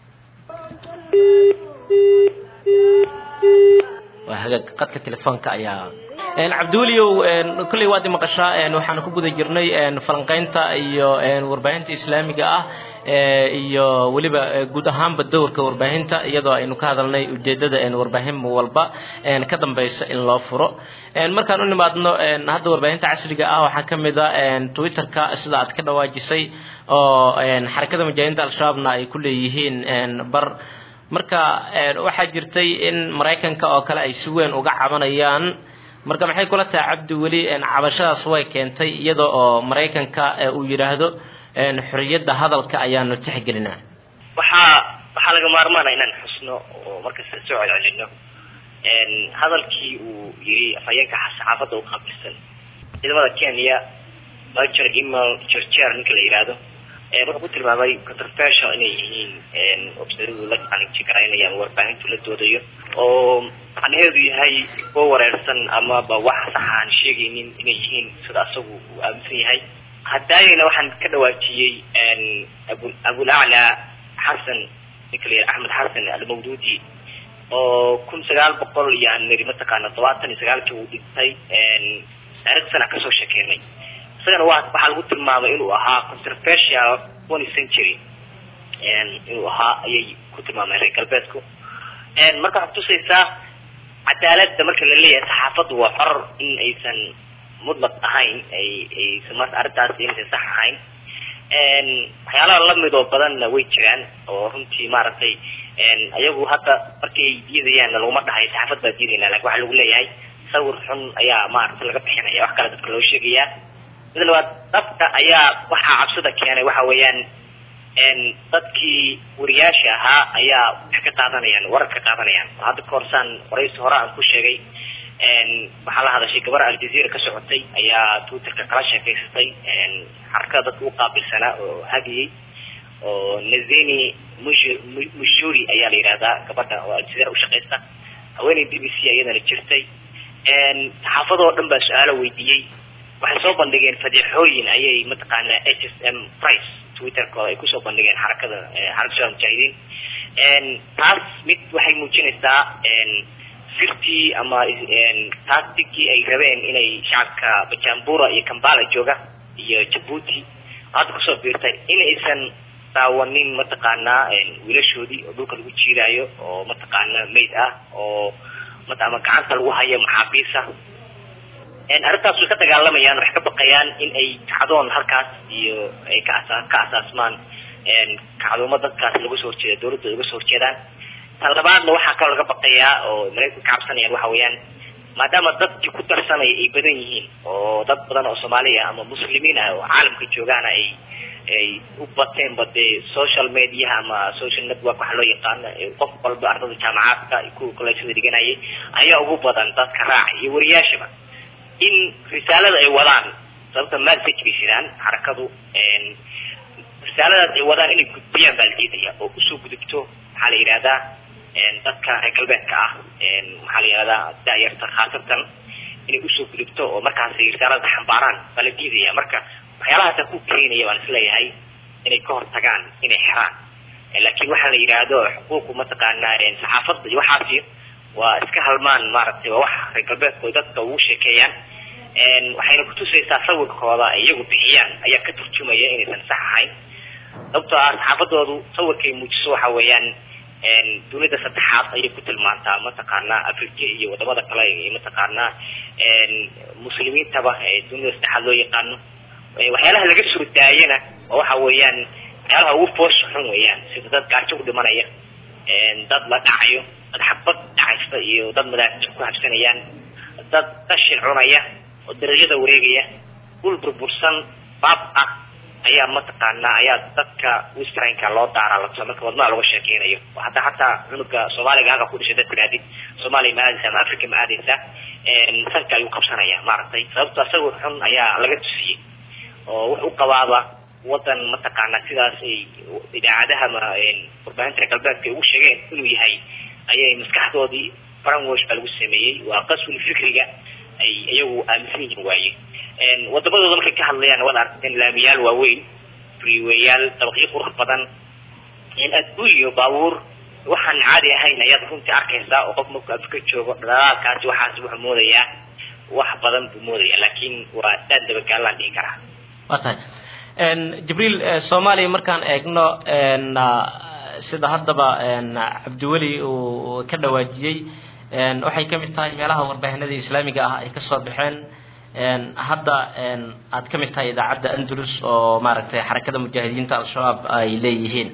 waa hagaag qadka telefoonka ayaa cabdiweliow kolley waad maqashaa waxaan ku guda jirnay falanqaynta iyo warbaahinta islaamiga ah iyo weliba guud ahaanba dowrka warbaahinta iyadoo aynu ka hadalnay ujeedada warbaahin walba ka dambaysa in loo furo markaan u nimaadno hadda warbaahinta casriga ah waxaa ka mid a twitterka sida aad ka dhawaajisay oo xarakada mujaahidiinta al-shabaabna ay ku leeyihiin bar marka waxaa jirtay in maraykanka oo kale ay si weyn uga cabanayaan marka maxay kula tahay cabdi weli cabashadaas way keentay iyada oo maraykanka uu yidhaahdo xorriyadda hadalka ayaanu tixgelinaa waxaa waxaa laga maarmaana inaan xusno oo markasta soo celcelino hadalkii uu yiri afhayeenka saxaafadda u qaabilsan ciidamada kenya major email jerjer ninka la yidhaahdo wuxuu ku tilmaamay controversial inay yihiin websayadu la challenge garaynayaan warbaahintu la doodayo oo macnaheedu yahay kuwa wareersan amaba wax sax aan sheegaynin inay yihiin sida asagu uu aaminsan yahay hadaayana waxaan ka dhawaajiyey abu abulacla xasan ninka la yidhaha axmed xasan almawduudi oo kun sagaal boqol iyo aan niri mataqaana todobaatan iyo sagaalkii uu dhintay taarikh sana kasoo shekeynay isagana wa waxaa lagu tilmaamay inuu ahaa controversial one century inuu ahaa ayay ku tilmaameen reer galbeedku marka waxaad tusaysaa cadaaladda marka la leeyahay saxaafaddu waa xor in aysan mudlaq ahayn ay aysan marka arrintaas inaysan sax ahayn waxyaalaha lamid oo badanna way jiraan oo runtii maaragtay ayagu hadda markay diidayaanna laguma dhahay saxaafad baa diidayna lakin waxaa lagu leeyahay sawir xun ayaa maaragtay laga bixinaya wax kale dadka loo sheegaya mid labaad dadka ayaa waxaa cabsida keenay waxa weeyaan dadkii wariyaasha ahaa ayaa wax ka qaadanayaan warar ka qaadanayaan hadda ka horsaan waraysi hore aan ku sheegay waxaa la hadashay gabar aljazeera ka socotay ayaa twitterka kala sheekaysatay xarakada dadka u qaabilsanaa oo hagiyey oo nazeni mush mushuri ayaa la yidhahdaa gabadha oo aljazeera ushaqaysta haweeney b b c iyadana jirtay saxaafadoo dhan baa su-aalo weydiiyey waxay soo bandhigeen fadeexooyin ayay mataqaanaa h s m price twitterkooda ay kusoo bandhigeen xarakada xarakada shacab mujaahidiin taas mid waxay muujinaysaa sirtii ama tacticii ay rabeen inay shacabka bajambura iyo kambala jooga iyo jabuuti hadda kusoo biirtay in aysan daawanin mataqaanaa wiilashoodii oo dhulka lagu jiidaayo oo mataqaanaa mayd ah oo ama gacanta lagu hayo maxaabiisa arrintaas way ka dagaalamayaan waxay ka baqayaan in ay kacdoon halkaas iyo ay ka asa ka asaasmaan kacdoomo dadkaas laga soo horjeeda dawladda uga soo horjeedaan tan labaadna waxaa kaloo laga baqayaa oo maraykanka ka cabsanayaan waxa weeyaan maadaama dadkii ku darsanaya ay badan yihiin oo dad badan oo soomaaliya ama muslimiin ah oo caalamka joogaana ay ay u bateenba dee social mediaha ama social network waxa loo yaqaano qof walba ardada jaamacaadka iyo kuwa kolleejyada dhiganayay ayaa ugu badan dadka raaca iyo wariyaashaba in risaalada ay wadaan sababta message bay jiraan xarakadu risaaladaas ay wadaan inay gudbiyaan baa la diidaya oo usoo gudubto maxaa la yidhahdaa dadka reer galbeedka ah maxaa la yidhahdaa daayarta khaasatan inay usoo gudubto oo markaas risaalada xambaaraan baa la diidaya marka waxyaalahaasa ku keenaya baan isleeyahay inay ka hortagaan inay xiraan laakiin waxaa la yidhaahdo xuquuqu mataqaanaa saxaafadda iyo waxaasi waa iska halmaan maaragtay waa wax reer galbeedku ay dadka ugu sheekeeyaan waxayna kutusaysaa sawirkooda ay iyagu bixiyaan ayaa ka turjumaya inaysan sax ahayn sababtoo ah saxaafadoodu sawirkay muujiso waxa weeyaan dunida saddexaad ayay ku tilmaantaa mataqaanaa africa iyo wadamada kale iyo mataqaanaa muslimiintaba dunida saddexaad loo yaqaano waxyaalaha laga soo daayana oo waxa weeyaan waxyaalaha ugu foosha xun weeyaan sida dad gaajo ku dhimanaya dad la dhacayo dad xabad dhacaysta iyo dad madaafij ku habsanayaan dad qashin cunaya oo dariiqyada wareegaya dhul burbursan baab ah ayaa mataqaanaa ayaa dadka westranka loo daaraa lato marka wadnaha laga sheekeynayo oo hadda hataa cunuga soomaaliga halka ku dhashay dadka raadid soomaaliya ma aadaysa ama africa ma aadaysa sanka ayuu qabsanaya maaragtay sababto sawir xun ayaa laga tusiyey oo wuxuu qabaaba wadan mataqaanaa sidaas ay idaacadaha ma warbaahinta reer galbeedka ay ugu sheegeen inuu yahay ayay maskaxdoodii branwash baa lagu sameeyey waa qaswil fikriga ay iyagu aaminsan yihiin waaye wadamadooda markay ka hadlayaan waad aragteen laamiyaal waaweyn freewayaal dabaqyo qurux badan adduunyo baabuur waxaan caadi ahayn ayaad runtii arkaysaa oo qof markuu afrika joogo dhalaalkaasi waxaas wuxuu moodayaa wax badan buu moodaya laakiin waa daan dabagaalaan dhihi karaa waa tahay jibriil soomaaliya markaan eegno sida haddaba cabdiweli uu ka dhawaajiyey waxay ka mid tahay meelaha warbaahinada islaamiga ah ay kasoo baxeen hadda aad ka mid tahay idaacadda andalus oo maaragtay xarakada mujaahidiinta al-shabaab ay leeyihiin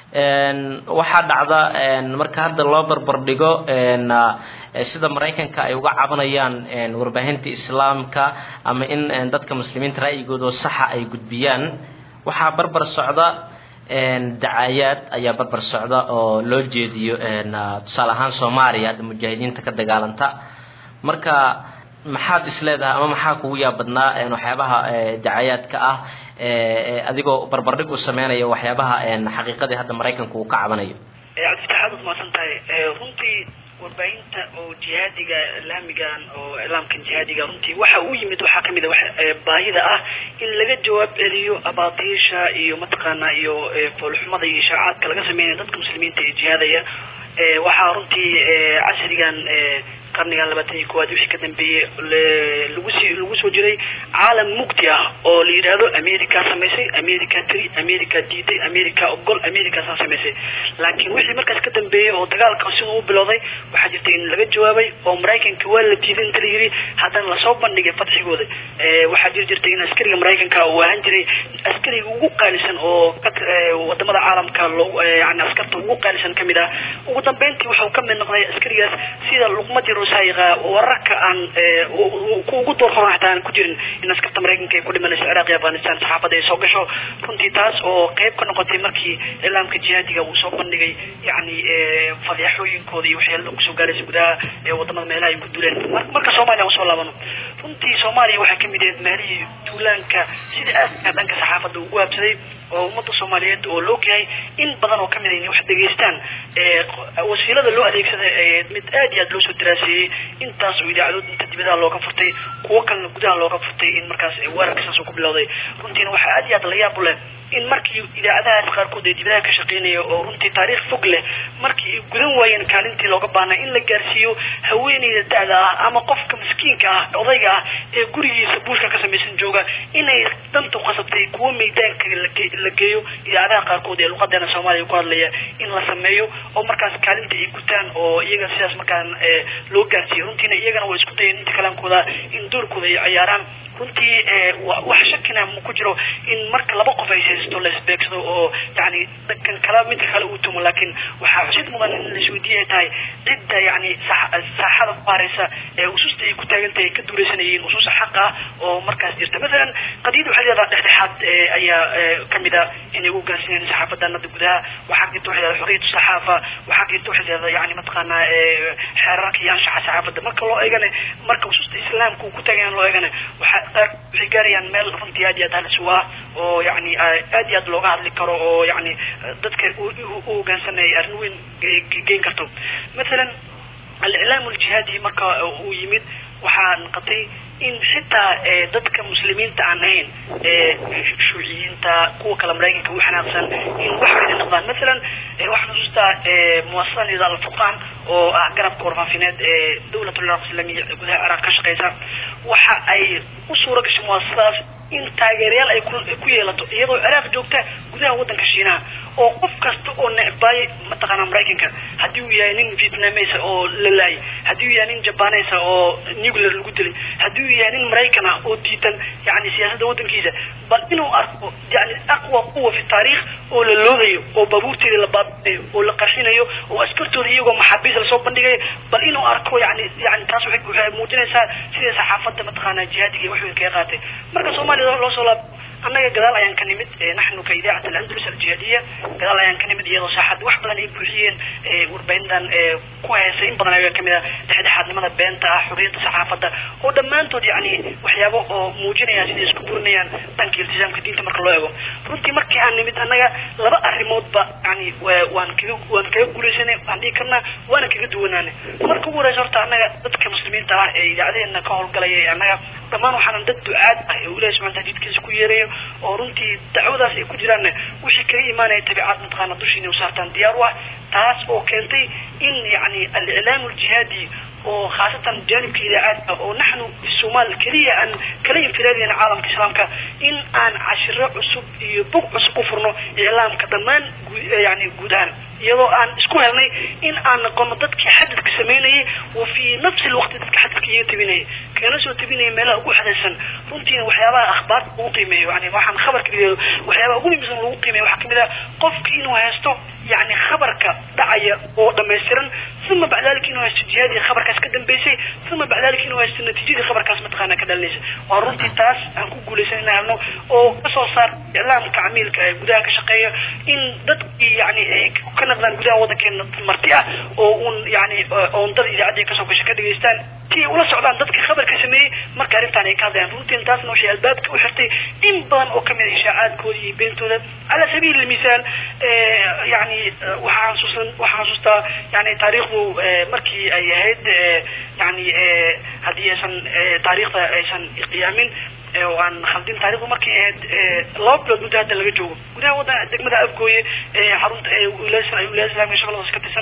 waxaa dhacda marka hadda loo barbar dhigo sida maraykanka ay uga cabanayaan warbaahinta islaamka ama in dadka muslimiinta ra'yigooda saxa ay gudbiyaan waxaa barbar socda dacaayaad ayaa barbar socda oo loo jeediyo tusaale ahaan soomaaliya hadda mujaahidiinta ka dagaalanta marka maxaad is leedahay ama maxaa kugu yaabadnaa waxyaabaha dacaayaadka ah adigoo barbardhig u sameynaya waxyaabaha xaqiiqadii hadda maraykanku uu ka cabanayo cabdifatax aad umahadsan tahay runtii warbaahinta oo jihaadiga islaamigan oo iclaamkan jihaadiga runtii waxa uu yimid waxaa kamid a baahida ah in laga jawaab celiyo abaatiisha iyo mataqaanaa iyo foolxumada iyo ishaacaadka laga sameynaya dadka muslimiinta ee jihaadaya waxaa runtii casrigan qarnigan labaatan iyo kowaad wixii ka dambeeyey lagu sii lagu soo jiray caalam mugdi ah oo la yidhaahdo america samaysay america tiri america diiday america ogol americaasaa samaysay laakiin wixii markaas ka dambeeyey oo dagaalka siduu u bilowday waxaa jirta in laga jawaabay oo maraykanka waa la diiday inta la yidhi haddana lasoo bandhigay fadxigooda waxaa jiri jirtay in askariga maraykanka uu ahaan jiray askariga ugu qaalisan oo wadamada caalamka loo yani askarta ugu qaalisan kamid ah ugu dambeyntii wuxuu ka mid noqday askarigaas sida luqmadii rusaayiqa wararka aan ku ugu door qoran xataa aan ku jirin in askarta maraykanka ay ku dhimanayso ciraaq iyo afghanistan saxaafadda ay soo gasho runtii taas oo qayb ka noqotay markii islaamka jihaadiga uu soo bandhigay yani fadeexooyinkooda iyo waxyaala kusoo gaaraysa gudaha wadamada meelaha ay ku duuleen marka soomaaliya usoo laabano runtii soomaaliya waxaa kamid ahayd meelihii duulaanka sida aadka dhanka saxaafadda ugu habsaday oo ummadda soomaaliyeed oo la ogyahay in badan oo kamid a inay wax dhegaystaan wasiilada loo adeegsada mid aad iyo aad loo soo daraaseeyey intaas oo idaacadood inta dibadaha looga furtay kuwo kalena gudaha looga furtay in markaas weerarka saas uu ku bilowday runtiina waxaa aad iyo aad la yaab u leh in markii idaacadahaas qaarkood ee dibadaha ka shaqeynaya oo runtii taariikh fog leh markii ay gudan waayeen kaalintii looga baanay in la gaarsiiyo haweeneyda da-da ah ama qofka miskiinka ah odayga ah ee gurigiisa buushka ka samaysan jooga inay dantu qasabtay kuwo meydaanka la geeyo idaacadaha qaarkood ee luqadeena soomaaliya ku hadlaya in la sameeyo oo markaas kaalinta ay gutaan oo iyaga sidaas markaan loo gaarsiiyo runtiina iyagana way isku dayeen inta kalaankooda in doorkooda ay ciyaaraan runtii wax shakina ma ku jiro in marka laba qof ay haysto la isbeegsado oo yani kan kala midka kale uu tumo laakiin waxaa xusid mudan in laisweydiiya ay tahay cidda yani saaxada ku hareysa ee ususta ay ku taagan tahay ka duuleysanayeen ususa xaq ah oo markaas jirta masalan qadiyada waxay leedaha dhexdhexaad ayaa kamid a inay ugu gaarsiinayaan saxaafadanada gudaha waxaa jirta waxay leedahay xoriyatu saxaafa waxaa jirta waxay leedahay yani mataqaanaa xeerarka iyo anshaxa saxaafadda marka loo eegane marka ususta islaamka uu ku taagan loo eegane waxaa waxay gaarayaan meel runtii aad iyo aad halis u ah oo yani aad iyo aad looga hadli karo oo yani dadka u hogaansanaya arrin weyn geyn karto mathalan aliclaam aljihaadi marka uu yimid waxaa noqotay in xitaa dadka muslimiinta aan ahayn shuuciyiinta kuwa kale maraykanka u xanaaqsan in wax weyda noqdaan mathalan waxaan xusuustaa muasasada nida alfurqaan oo ah garabka warfaafineed ee dawlat ulciraaq islamiya gudaha ciraaq ka shaqeysa waxa ay u suura gashay muasasadaas in taageerayaal ay ku yeelato iyadoo ciraaq joogta gudaha waddanka shiinaha oo qof kasta oo necbaayay mataqaanaa maraykanka haddii uu yahay nin vietnamesa oo la laayay haddii uu yahay nin jabanesa oo nuclear lagu dilay haddii uu yahay nin maraykan ah oo diidan yani siyaasadda waddankiisa bal inuu arko yani aqwa quwa fi taariikh oo la loodayo oo baabuurteeda la baabinayo oo la qarxinayo oo askartooda iyagoo maxaabiis lasoo bandhigayo bal inuu arko yani yani taas waxay muujinaysaa sida saxaafadda mataqaanaa jihaadiga wax weyn kaga qaatay marka soomaaliya loo soo laab annaga gadaal ayaan ka nimid naxnu ka idaacat alandalus aljihaadiya gadaal ayaan ka nimid iyadoo saaxad wax badan ay buuxiyeen warbaahintan ku heesay in badan ayaa kamid ah dhexdhexaadnimada beenta ah xurriyadda saxaafadda oo dhammaantood yani waxyaabo oo muujinayaan siday isku burinayaan dhanka iltisaamka diinta marka loo eego runtii markii aan nimid annaga laba arrimoodba yani waan kaga waan kaga guulaysanay waan dhihi karnaa waana kaga duwanaanay marka ugu horeysa horta annaga dadka muslimiinta ah ee idaacadeena ka howlgalaya ee annaga dhammaan waxaanan dad ducaad ah ee ilahi subxana taala jidkiisa ku yeerayo oo runtii dacwadaas ay ku jiraanna wixii kaga imaanaya tabiicad mataqaana dushiina u saartaan diyaar u ah taas oo keentay in yani aliclaam aljihaadi oo khaasatan janibka idaacaadka oo naxnu fi somaal keliya aan kala infiraadayna caalamka islaamka in aan cashiro cusub iyo bog cusub u furno iclaamka dhammaan yani guud ahaan iyadoo aan isku helnay in aan noqono dadkii xadadka samaynayay wa fi nafsi lwaqti dadka xadadka iga tabinayay kana soo tabinaya meelaha ugu xadaysan runtiina waxyaabaha akhbaarta lagu qiimeeyo yani waxaan khabarka dhigeedo waxyaabaha ugu muhiimsan lagu qiimeeyo waxaa kamid ah qofka inuu haysto yani khabarka dhacaya oo dhamaystiran uma bacda dalika inuu haysto jihaadii khabarkaas ka dambeysay uma bacda dalika inuu haysto natiijadii khabarkaas mataqaana ka dhalinaysa waa runtii taas aan ku guulaysan inaan helno oo kasoo saar iclaamka camiilka ee gudaha ka shaqeeya in dadkii yani ay ka naqdaan gudaha waddankeena marti ah oo uun yani oondada idaacadda kasoo gasha ka dhageystaan si ula socdaan dadka khabarka sameeyey marka arrintan ay ka hadlayaan runtiin taasna waxay albaabka u xirtay in badan oo kamid a ishaacaadkooda iyo beentooda cala sabiili lmisaal yani waxaa xasuusan waxaa xasuustaa yani taariikhdu markii ay ahayd yani haddii aysan taariikhda aysan qiyaamin oo aan khaldin taarikhdu markay ahayd laba bilood muddo hadda laga joogo gudaha waddan degmada afgooye xarunta wilaaya islaamka shabeelladaas ka tirsan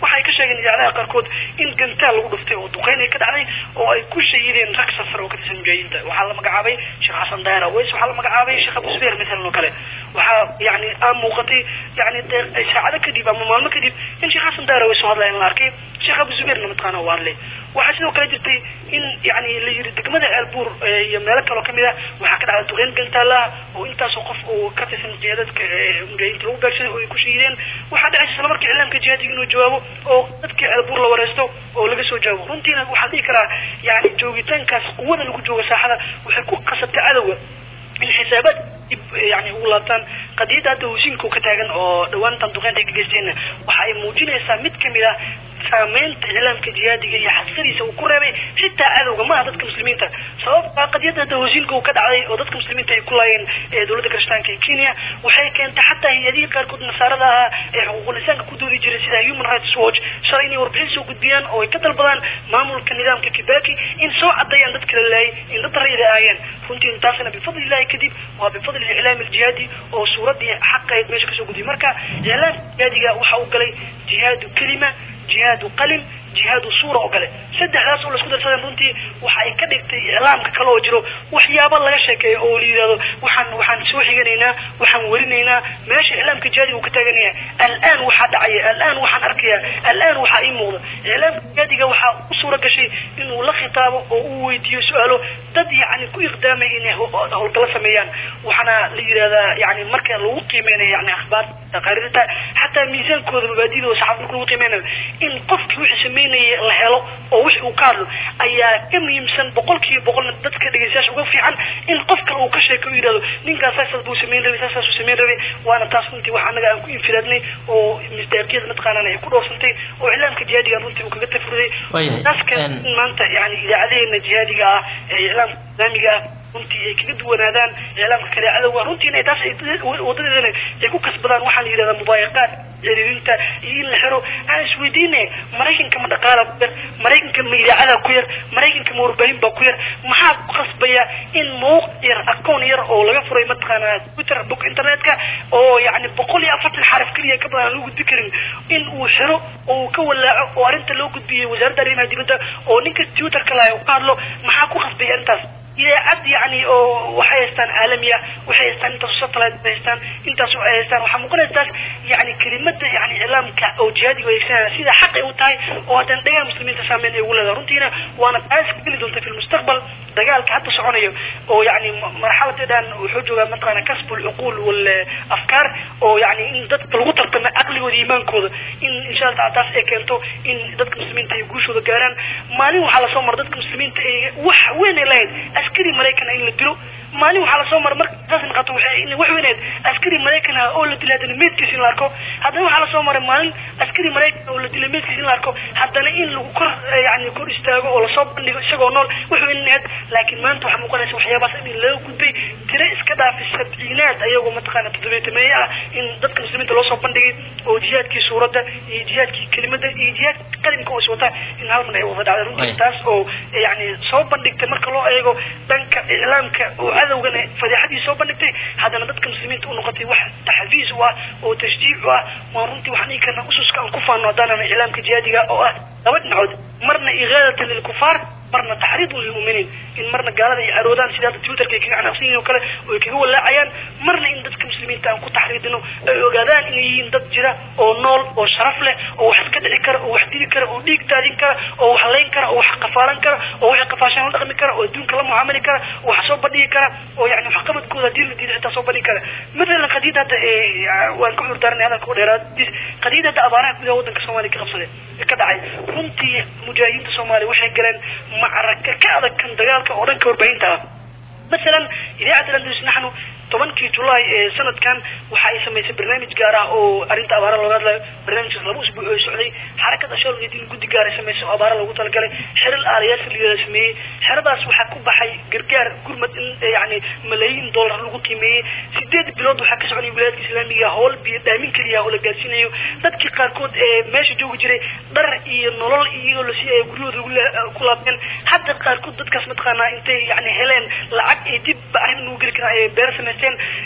waxay ka sheegeen idaacadaha qaarkood in gantaal lagu dhuftay oo duqeyn ay ka dhacday oo ay ku shahideen rag safar oo ka tirsan mujaahidiinta waxaa la magacaabay sheekh xasan daahir aweys waxaa la magacaabay sheekh abu zubeer matalan oo kale waxaa yani aa muuqatay yani dee saacado kadib ama maalmo kadib in sheekh xasan daahir aweys oo hadlaya la arkay sheekh abu zubeerna mataqaana waa hadlay waxaa sidoo kale jirtay in yani la yiri degmada ceelbuur iyo meelo kaloo kamid ah waxaa ka dhacday duqeyn gantaalaha oo intaasoo qof oo ka tirsan jihaadadka mujaahidiinta lagu beegsaday oo ay ku shahideen waxaa dhacaysa isla markii iclaamka jihaadiga inuu jawaabo oo dadkii ceelbuur la wareysto oo laga soo jawaabo runtiina waxaa dhihi karaa yani joogitaankaas quwada lagu jooga saaxada waxay ku qasabtay cadowga in xisaabaad dib yani ugu laabtaan qadiyadda hadda hosiinka ka taagan oo dhawaantan duqeynta ay ka geysteenna waxa ay muujinaysaa mid kamid ah saameynta iclaamka jihaadiga iyo xasadiisa uu ku reebay xitaa cadowga maaha dadka muslimiinta sababta qadiyadda hadda hosiinka uu ka dhacday oo dadka muslimiinta ay ku laayeen dowladda kirishtaanka ee kenya waxay keentay xataa hay-adihii qaarkood nasaarada ahaa ee xuquuqul insaanka ku doodi jiray sida human rights watch shalay inay warbixin soo gudbiyaan oo ay ka dalbadaan maamulka nidaamka kibaki in soo cadeeyaan dad kala laayay in dad rayida aayeen runtii taasina bifadli illahi kadib waa bifadli iclaam aljihaadi oo suuraddii xaqayd meesha kasoo gudbiyay marka iclaamka jihaadiga waxa uu galay jihaadu kelima jihaadu qalim jihaadu suura oo kale saddexdaas oo laisku darsadeen runtii waxa ay ka dhigtay iclaamka kale oo jiro waxyaaba laga sheekeeyo oo la yidhahdo waxaan waxaan soo xiganaynaa waxaan werinaynaa meesha iclaamka jihaadiga uu ka taagan yahay al'aan waxaa dhacaya al'aan waxaan arkaya al'aan waxaa ii muuqda iclaamka jihaadiga waxaa u suura gashay inuu la khitaabo oo uu weydiiyo su-aalo dad yani ku iqdaamay inay howlgalo sameeyaan waxaana la yidhahdaa yani marka lagu qiimeynayo yani akhbaar taqaariirta xataa miisaankooda mabaadidooda saxaafada marka lagu qiimeynayo in qofkii wixii sameynaya la helo oo wixii uu ka hadlo ayaa ka muhiimsan boqolkiiba boqolna dadka dhegeystayaasha uga fiican in qof kale uu ka sheeko u yidhahdo ninkaas saasas buu samayn rabay saasaasuu samayn rabay waana taas runtii wax annaga aan ku infiraadnay oo misdaaqiyada mataqaanaan ay ku dhoofsantay oo iclaamka jihaadiga runtii uu kaga tafurday taas ka in maanta yani idaacadaheena jihaadiga ah ee iclaamka islaamiga ah runtii ay kaga duwanaadaan iclaamka kale cadowga runtiina taas wadadeedana ay ku kasbadaan waxaa la yidhahdaa mubaayaqaad ciriirinta iyo in la xiro aan isweydiine maraykanka ma dhaqaala ku yar maraykanka ma idaacada ku yar maraykanka ma warbaahin baa ku yar maxaa ku qasbaya in mawqic yar akoon yar oo laga furay mataqaanaa twitter book internetka oo yani boqol iyo afartan xaraf keliya ka badan aan lagu gudbi karin in uu xiro oo uu ka walaaco oo arrinta loo gudbiyey wasaaradda arrimaha dibadda oo ninka twitterka lahay uu ka hadlo maxaa ku qasbaya arrintaas idaacad yani oo waxay haystaan caalamiya waxay haystaan intaas satellite bay haystaan intaas waxay haystaan waxaa muuqanaysa taas yani kelimada yani iclaamka oo jihaadiga adeegsanaya sida xaqay u tahay oo haddana dhagaha muslimiinta saameyn ay ugu leedahay runtiina waana taas geli doonta fi lmustaqbal dagaalka hadda soconayo oo yani marxaladeedan wuxuu joogaa mataqaana kasbu lcuquul wal afkaar oo yani in dadka lagu tartamo caqligooda iimaankooda in insha allah taala taas ay keento in dadka muslimiinta ay guushooda gaaraan maalin waxaa lasoo mara dadka muslimiinta ay wax weyn ay lahayd askari maraykan in la dilo maalin waxaa lasoo mara marka taas noqoto waxay in wax weyneed askari maraykan ah oo la dilay haddana meedkiisa in la arko haddana waxaa lasoo maray maalin askari maraykan oo la dilay meedkiisa in la arko haddana in lagu kor yani kor istaago oo lasoo bandhigo isagoo nool wax weyneed laakiin maanta waxaa muuqanaysa waxyaabahaas in laga gudbay tire iska dhaafay sabciinaad ayagoo mataqaana toddobeetameeye ah in dadka muslimiinta loo soo bandhigay oo jihaadkii suuradda iyo jihaadkii kelimada iyo jihaadkii qalimka oo iswata in hal mar ay wada dhacday runtii taas oo yani soo bandhigtay marka loo eego dhanka iclaamka oo cadowgana fadeexadii soo bandhigtay haddana dadka muslimiinta u noqotay wax taxfiis u ah oo tashjiic u ah waan runtii waxaan dhihi karnaa ususka aan ku faano haddaanana iclaamka jihaadiga oo ah laba dhinacood marna igaadatan lilkufaar marna taxriidun lilmu'miniin in marna gaalada ay caroodaan sida hadda twitterka ay kaga canaaqsan yihin oo kale oo ay kaga walaacayaan marna in dadka muslimiinta aan ku taxriidino ay ogaadaan inay yihiin dad jira oo nool oo sharaf leh oo wax iska dhici kara oo wax dili kara oo dhiig daadin kara oo wax layn kara oo wax qafaalan kara oo waxay qafaashaan la dhaqmi kara oo adduunka la mucaamali kara oo wax soo bandhigi kara oo yani waxqabadkooda haddii la diiday xitaa soo bandhigi kara matalan qadiyadda hadda waan ka cudur daaranay hadalka u dheeraadiis qadiyadda hadda abaaraha gudaha waddanka soomaaliya ka qabsaday ka dhacay runtii mujaahidiinta soomaaliya waxay galeen macraka ka adag kan dagaalka oo dhanka warbaahinta ah masalan idaacadda landus naxnu tobankii julaay ee sanadkan waxa ay samaysay barnaamij gaar ah oo arrinta abaara looga hadlayo barnaamijkaas laba usbuuc oo socday xarakada shaalgeedin guddi gaar ay samaysay oo abaara loogu talagalay xeral aalayaasha la sameeyey xeradaas waxaa ku baxay gargaar gurmad in yani malaayiin dollar lagu qiimeeyey sideed bilood waxaa ka soconaya wilaayadka islaamiga howl biyo dhaamin keliya oo la gaarsiinayo dadkii qaarkood ee meesha joogi jiray dhar iyo nolol iyagoo la siiyay guryahooda ku laabteen hadda qaarkood dadkaas mataqaanaa intay yani heleen lacag ay dib arrin ugu geli karaan ay beer samaysteen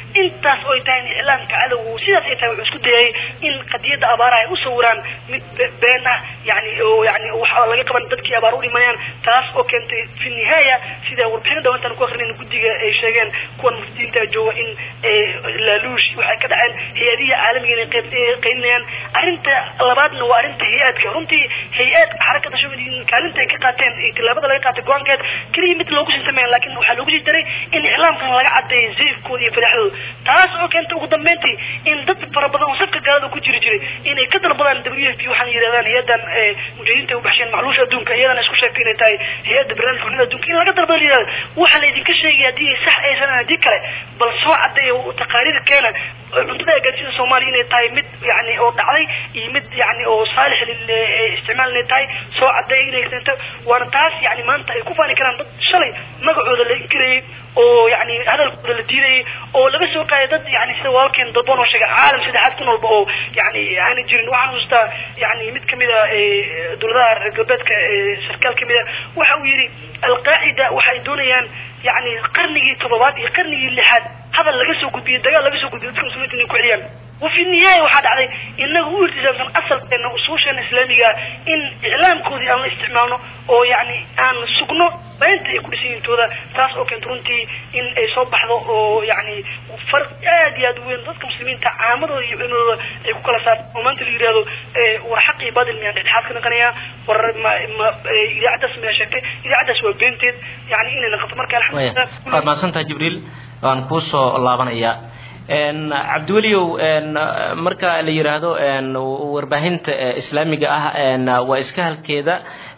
intaas oo ay tahay in iclaamka cadowgu sidaas ay tahay wuxuu isku dayay in qadiyadda abaaraha ay u sawiraan mid be- been ah yani oo yani waxa laga qaban dadkii abaar u dhimanayaan taas oo keentay fi nihaaya sida warbixino dhawantaan ku akhrinayn guddiga ay sheegeen kuwan muftiyiinta jooga in laaluush waxay ka dhaceen hay-adihi caalamiga inay qayb qaylinayaan arrinta labaadna waa arrinta hay-aadka runtii hay-aadka xarakada shabadiin kaalinta ay ka qaateen iyo tillaabada laga qaatay go-aankeed keliya mid loogu sii sameeya laakiin waxaa loogu sii daray in iclaamkan laga cadeeyo zeefkooda iyo fadaxdooda taas oo keentay ugu dambeyntii in dad fara badan oo safka gaalada ku jiri jiray inay ka dalbadaan w f p waxaana yidhahdaan hay-adan mujaahidiinta ay u baxsheen macluusha adduunka iyadana isku sheegtay inay tahay hay-adda barnaamijka xunida adduunka in laga dalbada la yidhahdo waxaa laydinka sheegaya haddii ay sax aysan haddii kale bal soo cadeeya taqaariir keena cuntada ay gaarsiida soomaaliya inay tahay mid yani oo dhacday iyo mid yani oo saalix lil isticmaal inay tahay soo cadeeya inay keento waana taas yani maanta ay ku faani karaan dad shalay magacooda la inkirayay oo yani hadalkooda la diidayay oo laga soo qaaday dad yani sida walaalkeen dalboon oo sheegay caalam saddexaad ku noolba oo yani aana jirin waxaan xustaa yani mid kamid a dowladaha reer galbeedka sarkaal kamid a waxa uu yidhi alqaacida waxay doonayaan yani qarnigii toddobaad iyo qarnigii lixaad hadal laga soo gudbiyey dagaal laga soo gudbiyey dadka muslimiinta inay ku celiyaan وفي النهاية waxaa dhacday inaga u irtisaamsan asalkeena usuusheena islaamiga in iclaamkoodii aan la isticmaalno oo yani aan sugno beenta ay ku dhisayintooda taas oo keenta runtii in ay soo baxdo oo yani farq aad iyo aad u weyn dadka muslimiinta caamadooda iyo culimadooda ay ku kala saarto oo maanta la yidhahdo war xaq iyo baadil miyaan dhexdhexaad ka naqanayaa war ma ma idaacaddaas miyaa sheegtay idaacaddaas waa beenteed yani inay naqato marka alxamdulilah waad mahadsantaha jibriil waan kuusoo laabanayaa cabdiweliow marka la yidhaahdo warbaahinta islaamiga ah waa iska halkeeda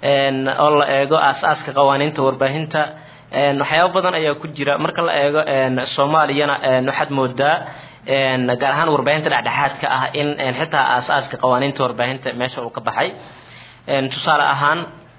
oo la eego aas-aaska qawaaniinta warbaahinta waxyaaba badan ayaa ku jira marka la eego soomaaliyana waxaad moodaa gaar ahaan warbaahinta dhexdhexaadka ah in xitaa aas-aaska qawaaniinta warbaahinta meesha uu ka baxay tusaale ahaan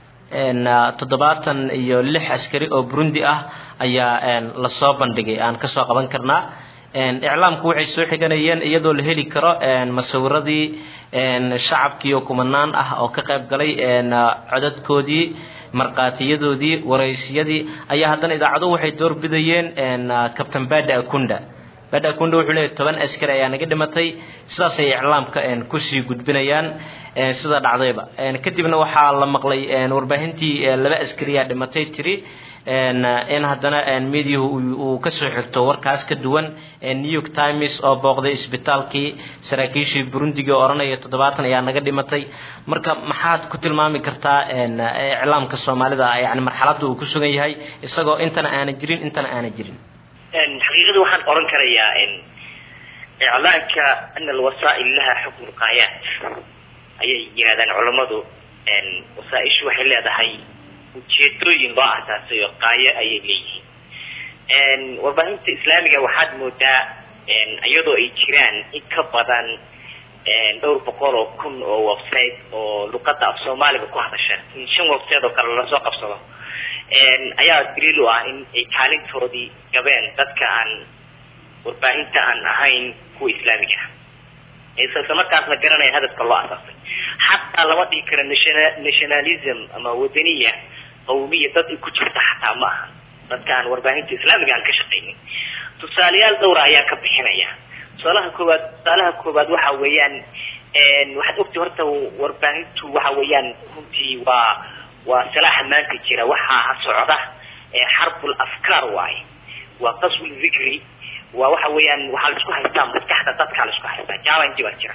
toddobaatan iyo lix askari oo burundi ah ayaa lasoo bandhigay aan kasoo qaban karnaa iclaamku waxay soo xiganayeen iyadoo la heli karo masawiradii shacabkii oo kumanaan ah oo ka qayb galay codadkoodii markhaatiyadoodii waraysiyadii ayaa haddana idaacaduhu waxay doorbidayeen captain bada akunda bada akunda wuxuu leeyahy toban askari ayaa naga dhimatay sidaasay iclaamka kusii gudbinayaan sida dhacdayba kadibna waxaa la maqlay warbaahintii laba askariyaa dhimatay tiri in haddana mediahu uu kasoo xigto warkaas ka duwan new york times oo booqday isbitaalkii saraakiishii burundiga oo odhanaya toddobaatan ayaa naga dhimatay marka maxaad ku tilmaami kartaa iclaamka soomaalida yani marxaladda uu ku sugan yahay isagoo intana aanan jirin intana aanan jirin xaqiiqada waxaan oran karayaa iclaanka ana alwasaa'il laha xukmu lqaayaat ayay yidhahdaan culammadu wasaaishu waxay leedahay ujeedooyin loo asaasay oo qaayo ayay leeyihiin warbaahinta islaamiga waxaad moodaa iyadoo ay jiraan in ka badan dhowr boqol oo kun oo website oo luqada af soomaaliga ku hadasha in shan website oo kale lasoo qabsado ayaa daliil u ah in ay kaalintoodii gabeen dadka aan warbaahinta aan ahayn kuwa islaamiga ah isla markaasna garanaya hadafka loo asaasay xataa lama dhihi karo nationalism ama wadaniya qawmiya dad ay ku jirta xataa ma aha dadka aan warbaahinta islaamiga aan ka shaqaynin tusaalayaal dhowra ayaan ka bixinaya tusaalaha koowaad tusaalaha koowaad waxa weeyaan waxaad ogtay horta warbaahintu waxa weeyaan runtii waa waa salaaxa maanta jira waxaa socda xarbul afkaar waaye waa qaswi dhikri waa waxa weeyaan waxaa la isku haystaa maskaxda dadkaa la isku haystaa challenge baa jira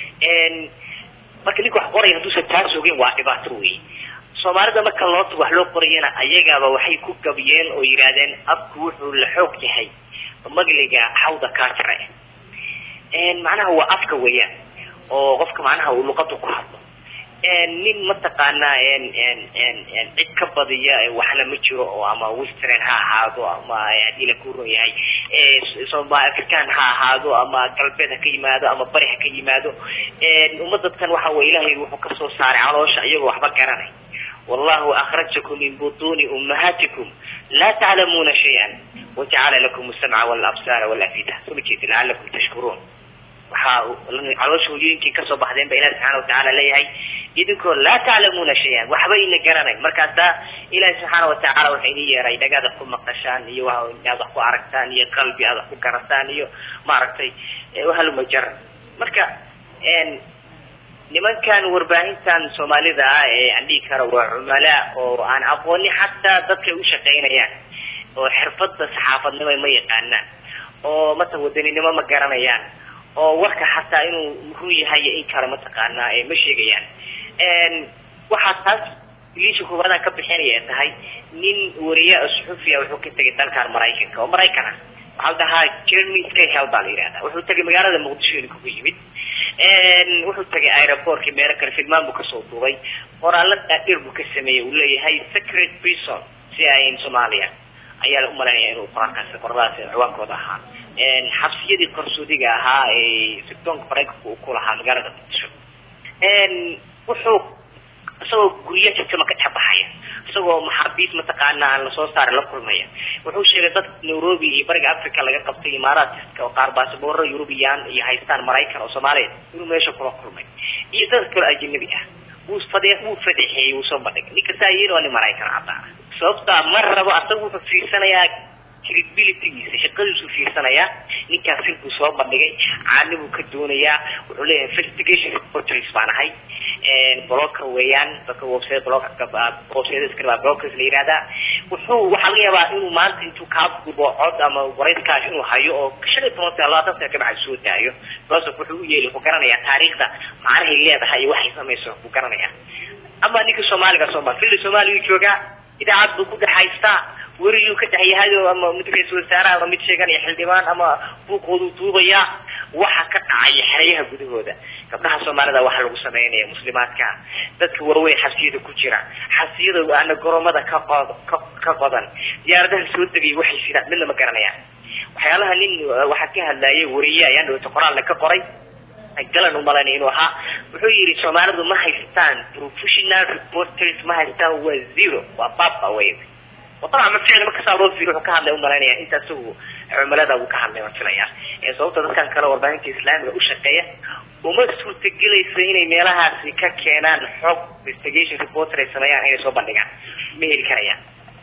marka ninka wax qoraya hadduusan taas ogeyn waa dhibaato wey soomaalida marka loo wax loo qorayana ayagaaba waxay ku gabiyeen oo yidhaahdeen afku wuxuu la xoog yahay magliga xawda kaa jira macnaha waa afka weeyaan oo qofka macnaha uu luqada ku hadlo nin mataqaanaa cid ka badiya waxna ma jiro oo ama western ha ahaado ama haddii la kuron yahay somal african ha ahaado ama galbeed ha ka yimaado ama bari ha ka yimaado ummadadkan waxa weye ilaahay wuxuu kasoo saaray caloosha iyagoo waxba garanay wallahu akhrajakum min butuni ummahatikum laa taclamuuna shay-an wajacala lakum samca walabsaara walafida soo ma jeedi lacalakum tashkuruun waxaa caloosha hooyooyinkii kasoo baxdeen ba ilahi subxaana watacaala leeyahay idinkoo laa taclamuuna shay-an waxba ina garanayn markaasaa ilahi subxaana watacaala waxa idin yeeray dhagaad wax ku maqashaan iyo aad wax ku aragtaan iyo qalbi aad wax ku garataan iyo maaragtay wahalumajara marka nimankan warbaahintan soomaalida ah ee aan dhihi karo waa cumala oo aan aqooni xataa dadkay u shaqaynayaan oo xirfada saxaafadnimo ma yaqaanaan oo mata wadaninimo ma garanayaan oo warka xataa inuu muxuu yahay iyo in kale mataqaanaa ee ma sheegayaan waxaa taas liisha koowaadaan ka bixinaya tahay nin wariye suxufiya wuxuu ka tegay dalkan maraykanka oo maraykan ah waxaa la dhahaa jeremy skyhel baa la yidhahda wuxuu tegay magaalada muqdisho inuu kugu yimid wuxuu tegay aeroportka meelo kale filmaan buu kasoo duubay qoraallo dhaadheer buu ka sameeyey uu leeyahay secret prison si ayn soomaaliya ayaa la umalaynaya inuu qoraalkaasi qoradaas ciwaankooda ahaa xabsiyadii qarsoodiga ahaa ee sirdoonka maraykanka uu ku lahaa magaalada muqdisho wuxuu isagoo guryo jajama ka dhex baxaya isagoo maxaabiis mataqaana aan lasoo saarin la kulmaya wuxuu sheegay dad nairobi iyo bariga africa laga qabtay imaaraadka oo qaar baasaboro eurubiyan iyo haystaan maraykan oo soomaaliya inuu meesha kula kulmay iyo dad kale ajanabi ah wuu fade wuu fadeexeeyey wuu soo bandhigay ninka saa yiri waa nin maraykan cadaan sababtaa ma rabo asaga wuxuu fiirsanayaa credibilitygiisa shaqadiisuu fiirsanayaa ninkaas sir buu soo bandhigay caani buu ka doonayaa wuxuu leeyahay investigation reporters baan ahay blocker weeyaan dadka website blocker website iskala blockers la yiraahdaa wuxuu waxaa laga yaabaa inuu maanta intuu kaa dubo cod ama warayskaash inuu hayo oo shan iyo toban sano labaatan sano kabacdi soo daayo because wuxuu u yeeli wuxuu garanayaa taariikhda macnahay leedahay iyo waxay samayso buu garanayaa ama ninka soomaaliga sooma fili soomaaliya joogaa idaacad buu ku dhex haystaa weriyuu ka dhex yahay ama mid ra-iisul wasaaraha ama mid sheeganaya xildhibaan ama buuqoodu duubaya waxa ka dhacaya xeryaha gudahooda gabdhaha soomaalida waxa lagu sameynaya muslimaadka dadka waaweyn xabsiyada ku jira xabsiyada ana goromada ka qod ka qodan diyaaradaha soo degay waxay sidaan midna ma garanayaan waxyaalaha nin waxaa ka hadlayay wariye ayaan dhawata qoraalna ka qoray galan umalaynay inuu ahaa wuxuu yidhi soomaalidu ma haystaan professional reporters ma haystaan waa zero waa baba wey طبعا ما فعلا ما كسر روز في روح كهذا يوم مرينا انت سو عملاء ابو كهذا ما فيليا sababta dadkan kale warbaahinta islaamiga u shaqeeya uma suurtagelaysa inay meelahaasi ka keenaan xog investigation reporter ay sameeyaan inay soo bandhigaan ma heli karayaan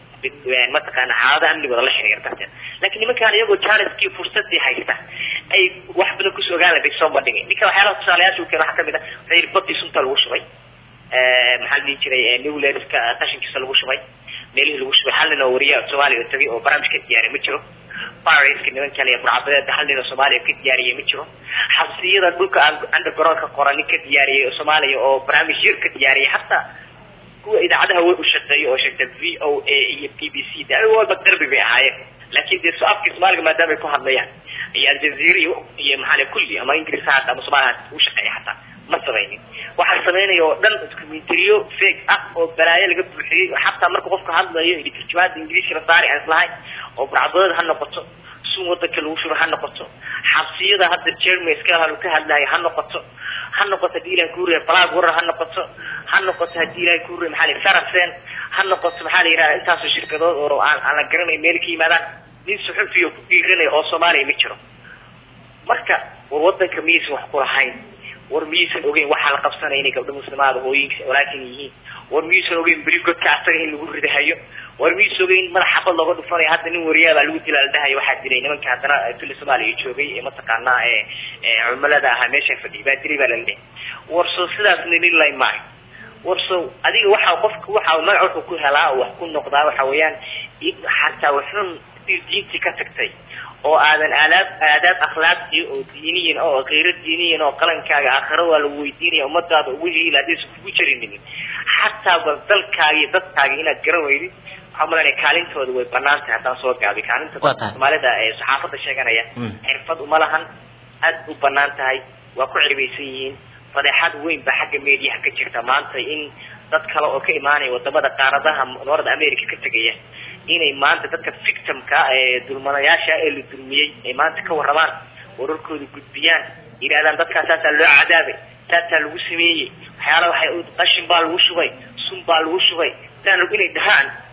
mataqaana xaalada amnigooda la xiriira darteed laakiin nimankaan iyagoo janiskii fursadii haysta ay wax badan kusoo ogaan lahayd soo bandhigay ninka waxyaalaha tusaalayaasha uu keeno waxaa kamid ah waxaa yidhi badii sunta lagu shubay maxaa la dhihi jiray newlerska qashinkiisa lagu shubay meelihii lagu shubay hal nin oo wariya soomaaliya tagay oo barnaamij ka diyaariya ma jiro bariska niman kale burcabadeeda hal nin oo soomaaliya ka diyaariyay ma jiro xabsiyada dhulka undergroundka qoran nin ka diyaariyay oo soomaaliya oo barnaamij yar ka diyaariyay hataa kuwa idaacadaha way u shaqeeya oo sheegta v o a iyo b b c de walba darbi bay ahaayeen laakiin dee afka soomaaliga maadaama ay ku hadlayaan iyo aljazeera iyo iyo maxaa kulli ama ingiriis ha ama soomaaliya u shaqeeya hataa ma samaynin waxaa samaynaya oo dhan documentariyo fake ah oo balaayo laga buuxiyey xataa marka qofka hadlayo iyo tarjumaada ingiriiska la saari aan islahayn oo burcadooda ha noqoto sun wadanka lagu shubo ha noqoto xabsiyada hadda jeremy scalhal ka hadlayo ha noqoto ha noqoto hadii ilahay kuuriya black warer ha noqoto ha noqoto hadii ilahay kuuriya maxaa la saracen ha noqoto maxaa la yidhahda intaasoo shirkadood oo aan aan la garanay meel ka yimaadaan nin suxufiyo ku dhiiranaya oo soomaaliya ma jiro marka war wadanka miyaysan wax ku lahayn war miyaysan ogeyn waxaa la qabsanaya inay gabdho muslimaada hooyinka walaakin yihiin war miyaysan ogeyn beri godka asaga in lagu ridahayo war miyaysan ogeyn madax xabad looga dhufanayo hadda nin wariyaabaa lagu dilaa la dhahayo waxaa dilay nimanka haddana fili soomaaliya joogay ee mataqaanaa ee cumilada ahaa meesha fadhiyay baa dilay baa la leeyahay war soo sidaas nililay maayo war so adiga waxa qofka waxa magac wuxuu ku helaa wax ku noqdaa waxa weeyaan xataa wuxun diintii ka tagtay oo aadan aadaab aadaab akhlaaqi oo diiniyin oo qeyro diiniyin oo qalankaaga aakhiro waa lagu weydiinaya ummadaada ugu hiila haddaysan kugu jirinin xataa bal dalkaaga iyo dadkaaga inaad garan weydid waxaa malanaya kaalintooda way banaan tahay haddaan soo gaabi kaalinta dadka soomaalida ee saxaafadda sheeganaya xirfad uma lahan aad u banaan tahay waa ku cirbaysan yihiin fadeexad weyn baa xagga mediaha ka jirta maanta in dad kale oo ka imaanaya wadamada qaaradaha north america ka tegaya inay maanta dadka victimka ee dulmanayaasha ee la dulmiyey ay maanta ka warramaan wararkooda gudbiyaan yidhahdaan dadkaas saasaa loo cadaabay saasaa lagu sameeyey waxyaala waxay qashin baa lagu shubay sun baa lagu shubay saan inay dhahaan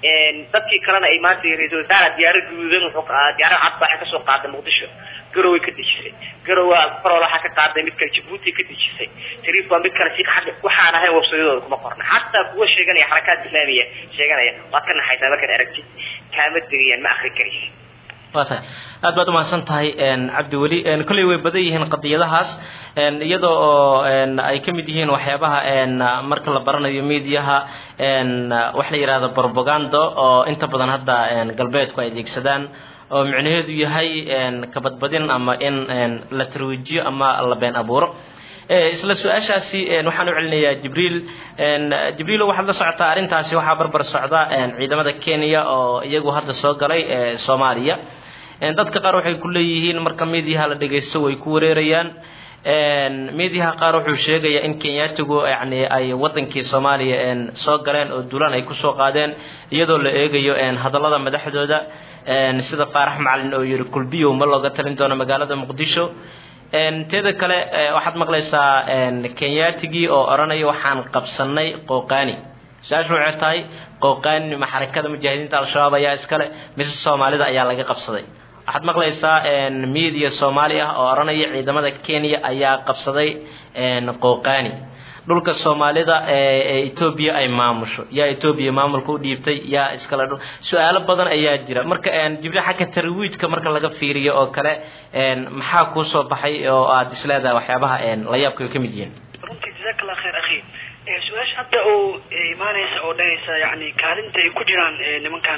dadkii kalena ay maanta ra-iisul wasaare diyaaro guduudan wuxuu diyaaro cad waxay kasoo qaaday muqdisho garoway ka dejisay garowa farol waxaa ka qaaday mid kale jabuuti ka dejisay tariif waa mid kale si xagga waxaan ahayn websayadooda kuma qorna xataa kuwa sheeganaya xarakaad islaamiya sheeganaya waad ka naxaysaa markaad aragtid kaama degayaan ma akri karaysa waa tahay aad baad umahadsan tahay cabdiweli kolley way badan yihiin qadiyadahaas iyadoo oo ay ka mid yihiin waxyaabaha marka la baranayo mediaha waxa la yidhahda propaganda oo inta badan hadda galbeedku ay adeegsadaan oo micnaheedu yahay kabadbadin ama in la tarwiijiyo ama la been abuuro isla su-aashaasi waxaan u celinayaa jibriil jibriilo waxaad la socotaa arrintaasi waxaa barbar socda ciidamada kenya oo iyagu hadda soo galay soomaaliya dadka qaar waxay ku leeyihiin marka mediaha la dhegaysto way ku wareerayaan mediaha qaar wuxuu sheegayaa in kenyaatigu yani ay wadankii soomaaliya soo galeen oo duulaan ay kusoo qaadeen iyadoo la eegayo hadallada madaxdooda sida faarax macalin oo yiri kulbiyow ma looga talin doono magaalada muqdisho teeda kale waxaad maqlaysaa kenyaatigii oo odhanaya waxaan qabsanay qooqaani su-aashu waxay tahay qooqaani ma xarakada mujaahidiinta al-shabaab ayaa iskale mise soomaalida ayaa laga qabsaday waxaad maqlaysaa media soomaali ah oo odhanaya ciidamada kenya ayaa qabsaday qooqaani dhulka soomaalida ee etoobiya ay maamusho yaa etoobiya maamulka u dhiibtay yaa iskale dhul su-aalo badan ayaa jira marka jibriil xagga tarwiidka marka laga fiiriyo oo kale maxaa kuu soo baxay oo aad isleedahay waxyaabaha la yaabka ay ka mid yihiin runtii jazaak allah khayr akhi su-aasha hadda oo imaanaysa oo dhanaysa yani kaalinta ay ku jiraan nimankan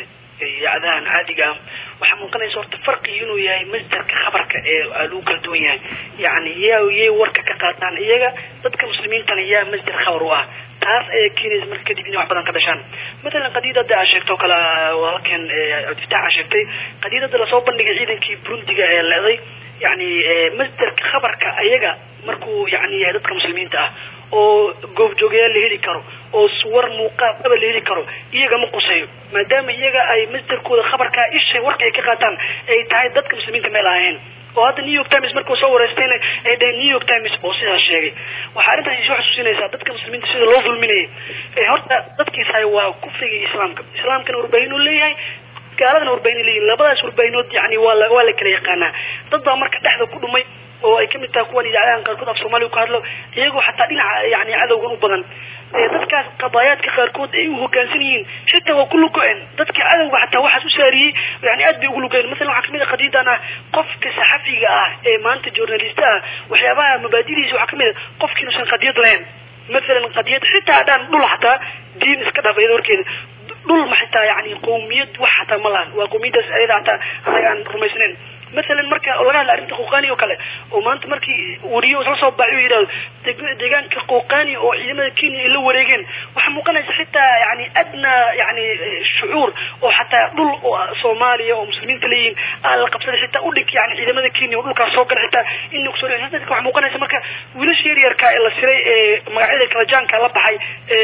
yacdahan caadiga ah waxaa muuqanaysa horta farqigi inuu yahay masderka khabarka ee lagu kala duwan yahay yani yaa yay warka ka qaataan iyaga dadka muslimiintana yaa masder khabar u ah taas ayaa keenaysa marka kadib inay wax badan ka dhashaan matalan qadiidada aa sheegto kale walaalkeen cabdifataax aa sheegtay qadiidada lasoo bandhigay ciidankii burundiga ee leeday yani masderka khabarka ayaga markuu yani yahay dadka muslimiinta ah oo goobjoogayaal la heli karo oo suwar muuqaal aba la heli karo iyaga ma quseeyo maadaama iyaga ay masderkooda khabarkaa ishay warka ay ka qaataan ay tahay dadka muslimiinta meel ahayn oo hadda new york times markuu soo wareystayna ay dhaheen new york times oo sidaas sheegay waxaa arrintaas isoo xasuusinaysaa dadka muslimiinta sida loo dulminayay horta dadkiisahay waa kufriga islaamka islaamkana warbaahin uu leeyahay gaaladana warbaahin leeyihin labadaas warbaahinood yani waa la waa la kala yaqaanaa dad baa marka dhexda ku dhumay oo ay kamid tahay kuwan idaacadahan qaarkood af soomaaliya ku hadlo iyagoo xataa dhinaca yani cadowgan u badan dadkaas qadaayaadka qaarkood ay u hogaansan yihiin xitaa waa ku lugo-een dadka cadowga xataa waxaas u saariyey yani aad bay ugu lugoeen masalan waxaa kamid a qadiidan ah qofka saxafiga ah ee maanta journalista ah waxyaabaha mabaadidiisa waxaa kamid a qofki inuusan qadiyad lahayn masalan qadiyad xitaa hadhaan dhul xataa diin iska dhaaf iyada warkeeda dhul ma xitaa yani qowmiyad wax xataa ma lahan waa qowmiyadaas ayada xataa anaga aan rumaysnayn مثلا marka laga hadla arrinta qoqani oo kale oo maanta markii wariyo isla soo baaciyo yidhahdo deegaanka qoqani oo ciidamada kenya ay la wareegeen waxaa muuqanaysa xitaa yani adna yani shucuur oo xataa dhul oo soomaaliya oo muslimiinta leeyihiin aa la qabsaday xitaa udhig yani ciidamada kenya oo dhulkaas soo gala xitaa in kusoo waxaa muuqanaysa marka wiilasha yaryarka ee la siray ee magacyada kala jaanka la baxay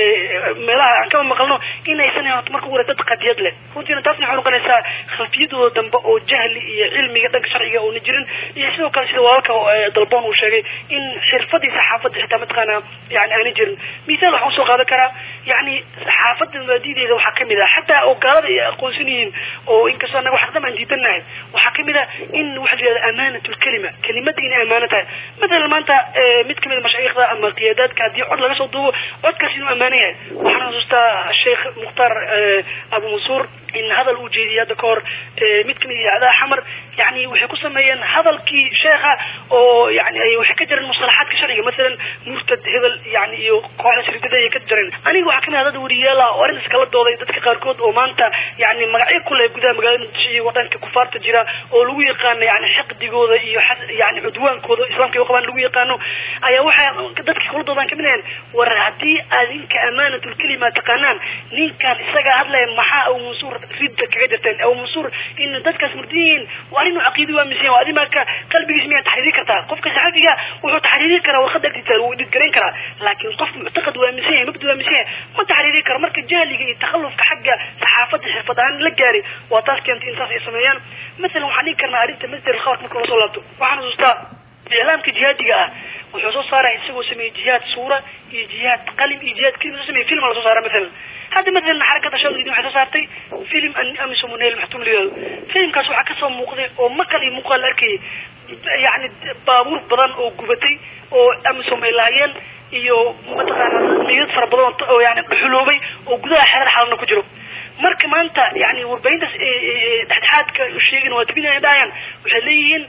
meelaha aan kama maqalno inaysan horta marka hore dad qadiyad leh runtiina taasna waxay noqonaysaa khalfiyadooda dambe oo jahli iyo cilmiga dhanka sharciga uuna jirin iyo sidoo kale sida walaalka dalboon uu sheegay in xirfadii saxaafadda xitaa mataqaana yani aanay jirin misaal waxaan usoo qaadan karaa yani saxaafadda mabaadideeda waxaa kamid ah xataa oo gaalada ay aqoonsan yihiin oo inkastoo anaga wax dhan aan diidanahay waxaa kamid ah in waxa la yihahda amaanat lkalima kelimada inay amaano tahay matalan maanta mid kamid a mashaayikhda ama qiyaadaadka haddii cod laga soo duubo codkaas inuu ammaano yahay waxaan xasuustaa sheekh mukhtaar abu mansuur in hadal uu jeediyay hadda ka hor mid kamid idaacadaha xamar yani waxay ku sameeyeen hadalkii sheekha oo yani ay waxay ka jireen mustalaxaadka sharciga masalan murtad hebel yani iyo kooxda shirkada ay ka jireen aniga waxaa kamid ah dad wariyaal ah oo arrintaas kala dooday dadka qaarkood oo maanta yani magacyo ku leh gudaha magaalada muqdisho iyo wadanka kufaarta jira oo lagu yaqaano yani xiqdigooda iyo yani cudwaankooda islamka ay qabaan lagu yaqaano ayaa waxay dadka kula doodaan kamid ahayn war haddii aad ninka amaanatulkelima taqaanaan ninkan isagaa hadlaya maxaa abu mansuur ridda kaga jirteen abu mansuur in dadkaas murdiyiin waa arrin caqiidi waa mise waa adimaaka qalbigiis miyaa taxriiri kartaa qofka saxafiga wuxuu taxriiri karaa warqada agtiisa wuu dhidgarayn karaa laakiin qof muctaqad waa mise yahay mabdi waa mise yahay ma taxriiri karo marka jahliga iyo takhallufka xagga saxaafadda xirfad ahaan la gaaray waa taas keentay in saas ay sameeyaan masalan waxaan dhigi karnaa arrinta masder khabarka marka lasoo laabto waxaan xusuustaa iclaamka jihaadiga ah wuxuu soo saaraya isagoo sameeyey jihaad suura iyo jihaad qalim iyo jihaad kelima soo sameeyey film la soo saara maalan hadda maalan xarakada shaadidin waxay soo saartay film amisom nail maxtum liyado filmkaas waxaa kasoo muuqday oo maqal iyo muuqaal la arkayay yani baabuur badan oo gubatay oo amisom ay lahaayeen iyo mataqaana meydad fara badan oo yani dhuxuloobay oo gudaha xerar xalana ku jiro marka maanta yani warbaahintaas dhexdhexaadka sheegin waa tabinaya dhahayaan waxay leeyihiin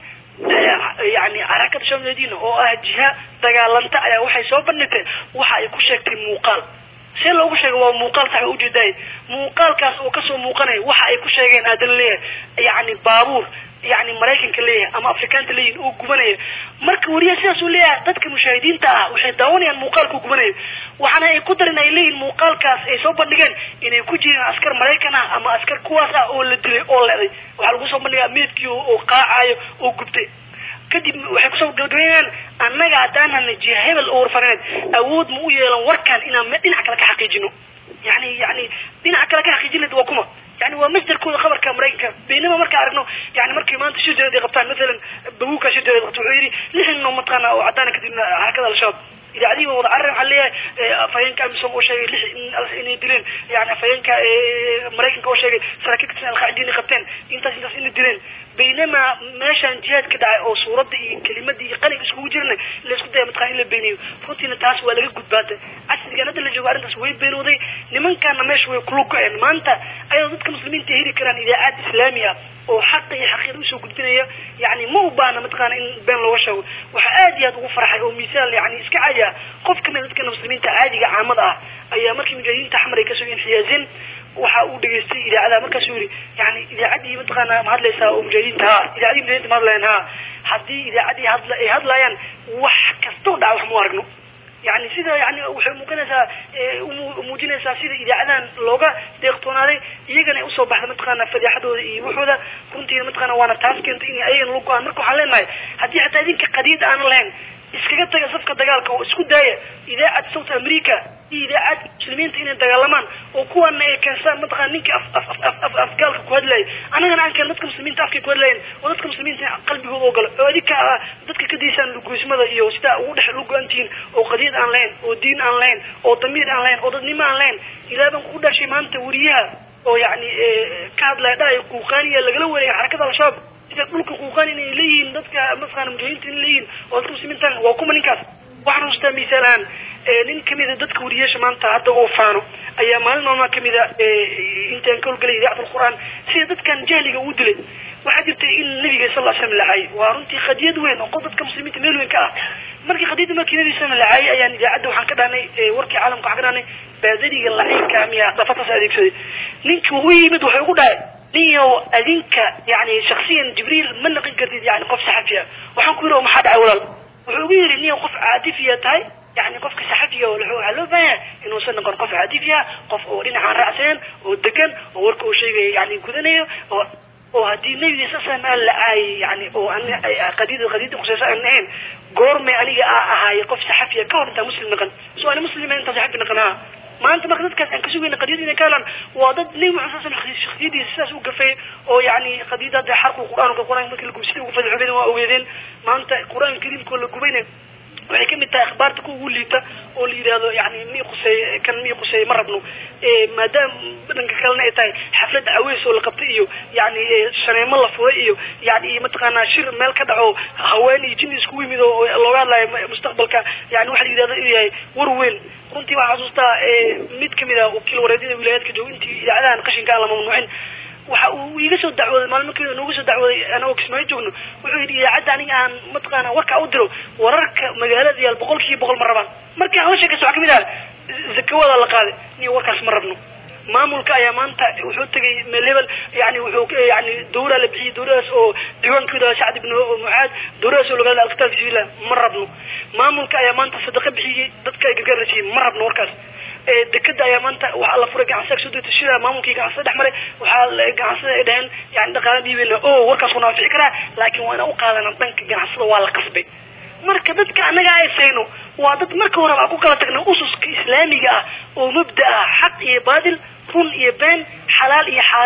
yani xarakada shaadidin oo ah jiha dagaalanta ayaa waxay soo bandhigtay waxa ay ku sheegtay muuqaal see loogu sheega waa muuqaal sax waa ujeedaay muuqaalkaas oo kasoo muuqanaya waxa ay ku sheegeen aadan leeyahay yani baabuur yani maraykanka leeyahay ama afrikaanta leeyihin oo gubanaya marka wariya sidaas uu leeyahay dadka mushaahidiinta ah waxay daawanayaan muuqaalka gubanaya waxaana ay ku darin ay leeyihin muuqaalkaas ay soo bandhigeen inay ku jireen askar maraykan ah ama askar kuwaas ah oo la dilay oo leeday waxaa lagu soo bandhigaa meedkii oo qaacayo oo gubtay kadib waxay kusoo gabagabeynayaan annaga haddaan hana jiha hebel oo warfaneed awood ma u yeelan warkan inaan dhinac kale ka xaqiijino yani yani dhinac kale ka xaqiijinad waa kuma yani waa masdarkooda khabarka maraykanka baynama markaa aragno yani markay maanta shir jareed ay qabtaan masalan babuuka shir jareed qabto wuxuu yidhi lixin noo mataqaana oo caddaana kadibna xarakada al-shabaab idaacadihi waa wada carre waxaa leeyahay afhayeenka amisom oo sheegay lix inay dileen yani afhayeenka maraykanka oo sheegay saraakiil katirsan alqaacida inay qabteen intaas intaas inay dileen baynama meeshaan jihaad ka dhacay oo suuradda iyo kelimada iyo qalinka iskugu jirna la isku daya mataqana in la beeneeyo runtiina taas waa laga gudbaatay casrigan hadda la joogo arrintaas way beenooday nimankaana meesha way kula go-een maanta ayadoo dadka muslimiinta heli karaan idaacad islaami ah oo xaqa iyo xaqiiqa usoo gudbinaya yani ma u baahna mataqaana in been looga sheego waxaa aad iyo aad ugu farxay oo misaal yani iska caadi ah qof kamid dadka muslimiinta caadiga caamada ah ayaa markii mujaahidiinta axmar ay kasoo inxiyaazeen waxa uu dhageystay idaacadaha markaasuu yihi yani idaacaddii mataqaana ma hadlaysaa oo mujaahidiinta ha idaacadii mujahidinta ma hadlayaan ha haddii idaacaddii hadla ay hadlayaan wax kastoo dhaca wax mu aragno yani sida yani waxay muuqinaysaa muujinaysaa sida idaacadahan looga deeqtoonaaday iyagana ay usoo baxda mataqaana fadeexadooda iyo waxooda runtiina mataqaana waana taas keentay in ayagana lagu go-aan marka waxaan leenahay haddii xataa idinka qadiid aanan lahayn iskaga taga safka dagaalka oo isku daaya idaacad south america iyo idaacad muslimiinta inay dagaalamaan oo kuwana ay keenstaan mataqana ninkii af af af af afgaalka ku hadlayay annagana aan keen dadka muslimiinta afkay ku hadlayen oo dadka muslimiinta qalbigooda oo galo oo adinka ah dadka ka daysaan lugoysmada iyo sidaa ugu dhex lugo-an tihiin oo qadiid aan lahayn oo diin aan lahayn oo damiir aan lahayn oo dadnimo aan lahayn ilaa baan ku dhashay maanta weriyaha oo yani ka hadlaya dhahay quuqaaniya lagala wareegay xarakada al-shabaab sida dhulka quuqaan inay leeyihiin dadka mataqaana mujaahidiinta inay leeyihiin oo dadka muslimiinta waa kuma ninkaas waxaan xustaa misaal ahaan nin kamida dadka wariyaasha maanta hadda oo faano ayaa maalin maalmaa kamida intaan ka howlgelay idaacad alqur'aan sida dadkan jahliga uu dilay waxaa jirtay in nabiga sal ll slam lacaayay waa runtii qadiyad weyn oo qof dadka muslimiinta meel weyn ka ah markii qadiyadda markii nabiga slam lacaayay ayaan idaacadda waxaan ka dhahnay warkii caalamka waxaan ka dhahnay baadariga laciinka miya dhafataas adeegsaday ninkii u yimid waxay ugu dhahay ninyow adinka yani shaksiyan jibriil ma naqin kartid yani qof saxafiya waxaan ku yidhi oo maxaa dhacay walaal wuxuu ugu yidhi niyow qof caadifiya tahay yani qofka saxafiga waxaa loo baahan yahay inuusan noqon qof caadifiya qof oo dhinacaan raacsanen oo degan oo warka uu sheegaya yani gudanayo oo oo haddii nebiga sasam aan la caayay yani oo qadiyada qadiyada khuseysa aan ahayn goormay aniga aa ahaaye qof saxafiya ka hor intaa muslim naqan so ani muslima intaa saxafi naqan ha maanta marka dadkaas aan ka sugayna qadiyada inay ka helaan waa dad nebi maxamed sal slam shakhsiyadiisa sidaas u gafay oo yani qadiyada hadda xarqu qur'aanka qur'aanka markii la gubsida ugu fadxoobeen waa ogeedeen maanta qur'aanka kariimkoo la gubayna waxay kamid tahay akhbaarta ku ugu liita oo la yidhaahdo yani mi quseey kan mi quseey ma rabno maadaama dhanka kalena ay tahay xaflad aweys oo la qabtay iyo yani shaneemo la furay iyo yani mataqaanaa shir meel ka dhaco haween iyo jin iskugu yimid oo looga hadlayo mustaqbalka yani waxa la yidhahdo inuu yahay war weyn runtii waxaa xasuustaa mid kamid ah wakiil wareedyada wilaayaadka jooga intii idaacadahan qashinka aan la mamnuucin waxa uu iga soo dacwooday maalmo keliya nooga soo dacwooday anagoo kismaayo joogno wuxuu yidhi idaacadda aniga aan mataqaana warkaa u diro wararka magaalada yaal boqol kiiba boqol ma rabaan markii aan la sheekaysto waxaa kamid ah zakawada la qaaday niyo warkaas ma rabno maamulka ayaa maanta wuxuu tegay meel hebel yani wuxuu yani dawra la bixiyey dawradaas oo diiwaankooda sacd ibn mucaad dawradaas oo lagahadla alkitaab fisbillah ma rabno maamulka ayaa maanta sadaqa bixiyey dadka ay gargaar la siiyey ma rabno warkaas dekada ayaa maanta waxaa la furay ganacsiga soo degta shida maamulkii ganacsada dhex maray waxaa ganacsada ay dhaheen yani dhaqaala dhiibeyna o warkaas kuna anfici karaa laakiin waa ina u qaadana dhanka ganacsada waa la qasbay marka dadka annaga ay sayno waa dad marka horeba ku kala tagna ususka islaamiga ah oo mabda ah xaq iyo baadil run iyo been xalaal iyo xaaraam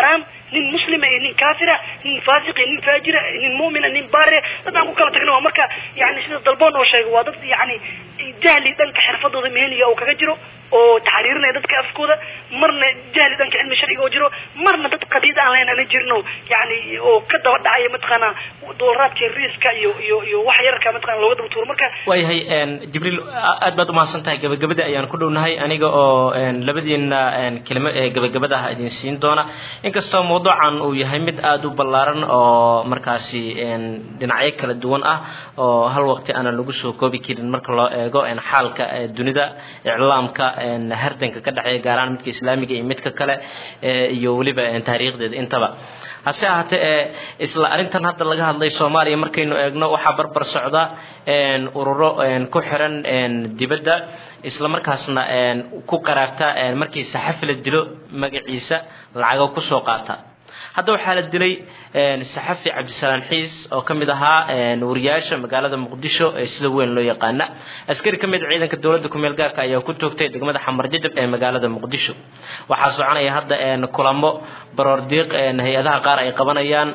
nin muslima iyo nin kaafira nin faasiq iyo nin faajira nin mu'mina nin baare dad aan ku kala tagna waa marka yani sida dalboon oo sheegay waa dad yani jahli dhanka xirfadooda meheniga uu kaga jiro oo taxriirinaya dadka afkooda marna jahli dhanka cilmi sharciga oo jiro marna dad qadiid aan lahayn aan jirno yani oo ka daba dhacaya mataqaana doolaraadka riiska iyo iyo iyo wax yarka mataqana looga daba tuuro marka waayahay jibriil aad baad umahadsan tahay gabagabada ayaan ku dhownahay aniga oo labadiina kelimo ee gabagabada ah idin siin doona inkastoo mawduucan uu yahay mid aada u ballaaran oo markaasi dhinacyo kala duwan ah oo hal waqti aanan lagu soo koobi karin marka loo eego xaalka dunida iclaamka hardanka ka dhexeeya gaar ahaan midka islaamiga iyo midka kale iyo weliba taariikhdeeda intaba hase ahaatee isla arrintan hadda laga hadlay soomaaliya markaynu eegno waxaa barbar socda ururo ku xiran dibadda isla markaasna ku qaraabta markii saxafi la dilo magaciisa lacago kusoo qaata hadda waxaa la dilay saxafi cabdisalaan xiis oo ka mid ahaa wariyaasha magaalada muqdisho ee sida weyn loo yaqaana askari ka mid a ciidanka dowladda kumeel gaarka ayaa ku toogtay degmada xamar jajab ee magaalada muqdisho waxaa soconaya hadda kulamo baroordiiq hay-adaha qaar ay qabanayaan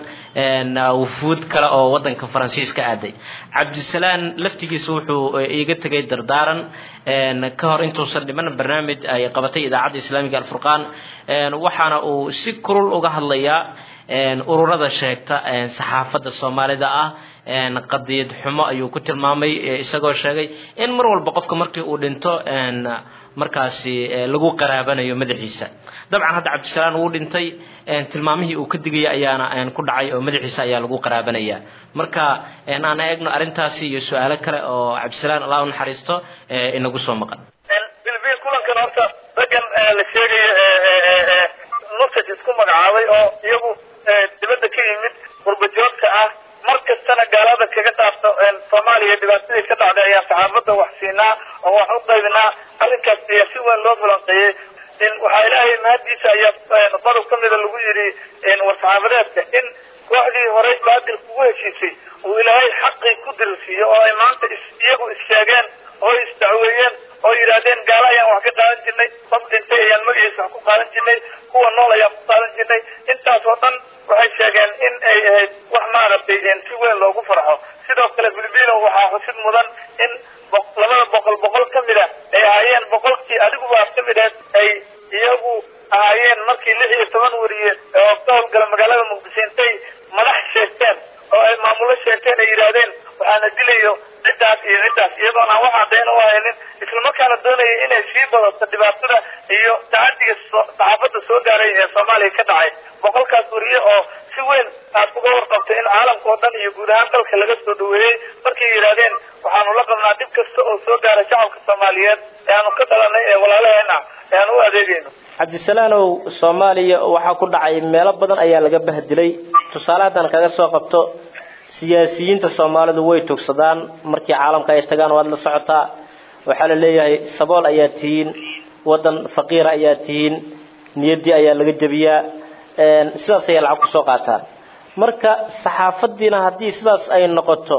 wufuud kale oo wadanka faransiiska aaday cabdisalaan laftigiisa wuxuu iiga tegay dardaaran ka hor intuusan dhiman barnaamij ay qabatay idaacadda islaamiga alfurqaan waxaana uu si kulul uga hadlayaa ururada sheegta saxaafadda soomaalida ah qadiyad xumo ayuu ku tilmaamay isagoo sheegay in mar walba qofka markii uu dhinto markaasi lagu qaraabanayo madaxiisa dabcan hadda cabdisalaan wuu dhintay tilmaamihii uu ka digaya ayaana ku dhacay oo madaxiisa ayaa lagu qaraabanaya marka aan eegno arrintaasi iyo su-aalo kale oo cabdisalaan allah u naxariisto inagu soo maqan bilbil kulankan horta raggan la sheegayo nusaj isku magacaabay oo iyagu dibadda ka yimid qurbajoogta ah mar kastana gaalada kaga dhaafto soomaaliya dhibaatadii ka dhacday ayaan saxaafadda wax siinaa oo wax u qaybinaa arrinkaas ayaa si weyn loo falanqeeyey waxaa ilaahay mahadiisa ayaa qodob ka mida lagu yidhi war saxaafadeedka in kooxdii horey baadil kugu heshiisay uu ilaahay xaqii ku dirilsiiyo oo ay maanta iyagu issheegeen oo isdacweeyeen oo yidhaahdeen gaalo ayaan wax ka qaadan jirnay qof dhintay ayaan magaciisa wax ku qaadan jirnay kuwa nool ayaan ku qaadan jirnay intaas oo dhan waxay sheegeen in ay ahayd wax maaragtay si weyn loogu farxo sidoo kale filibino waxaa xusid mudan in labada boqol boqol ka mid a ay ahaayeen boqolkii adiguba aad ka mid ahayd ay iyagu ahaayeen markii lix iyo toban wariye oo ka howlgala magaalada muqdisho intay madax sheegteen oo ay maamulo sheegteen ay yidhaahdeen waxaana dilayo ciddaas iyo ciddaas iyadoon aan wax caddayn u haynin islamarkaana doonaya inay sii badato dhibaatada iyo tacadiga saxaafadda soo gaaray ee soomaaliya ka dhacay boqolkaas wariye oo si weyn aad uga warqabtay in caalamka oo dhan iyo guud ahaan dalka laga soo dhaweeyey markay yidhaahdeen waxaanu la qabnaa dhib kasta oo soo gaara shacabka soomaaliyeed ee aanu ka dhalanay ee walaalaheena ee aan u adeegayno cabdisalaanow soomaaliya waxaa ku dhacay meelo badan ayaa laga bahdilay tusaale haddaan kaga soo qabto siyaasiyiinta soomaalidu way togsadaan markii caalamka ay tagaan waad la socotaa waxaa la leeyahay sabool ayaa tihiin waddan faqiira ayaa tihiin niyaddii ayaa laga jebiyaa sidaas ayay lacag kusoo qaataan marka saxaafaddiina haddii sidaas ay noqoto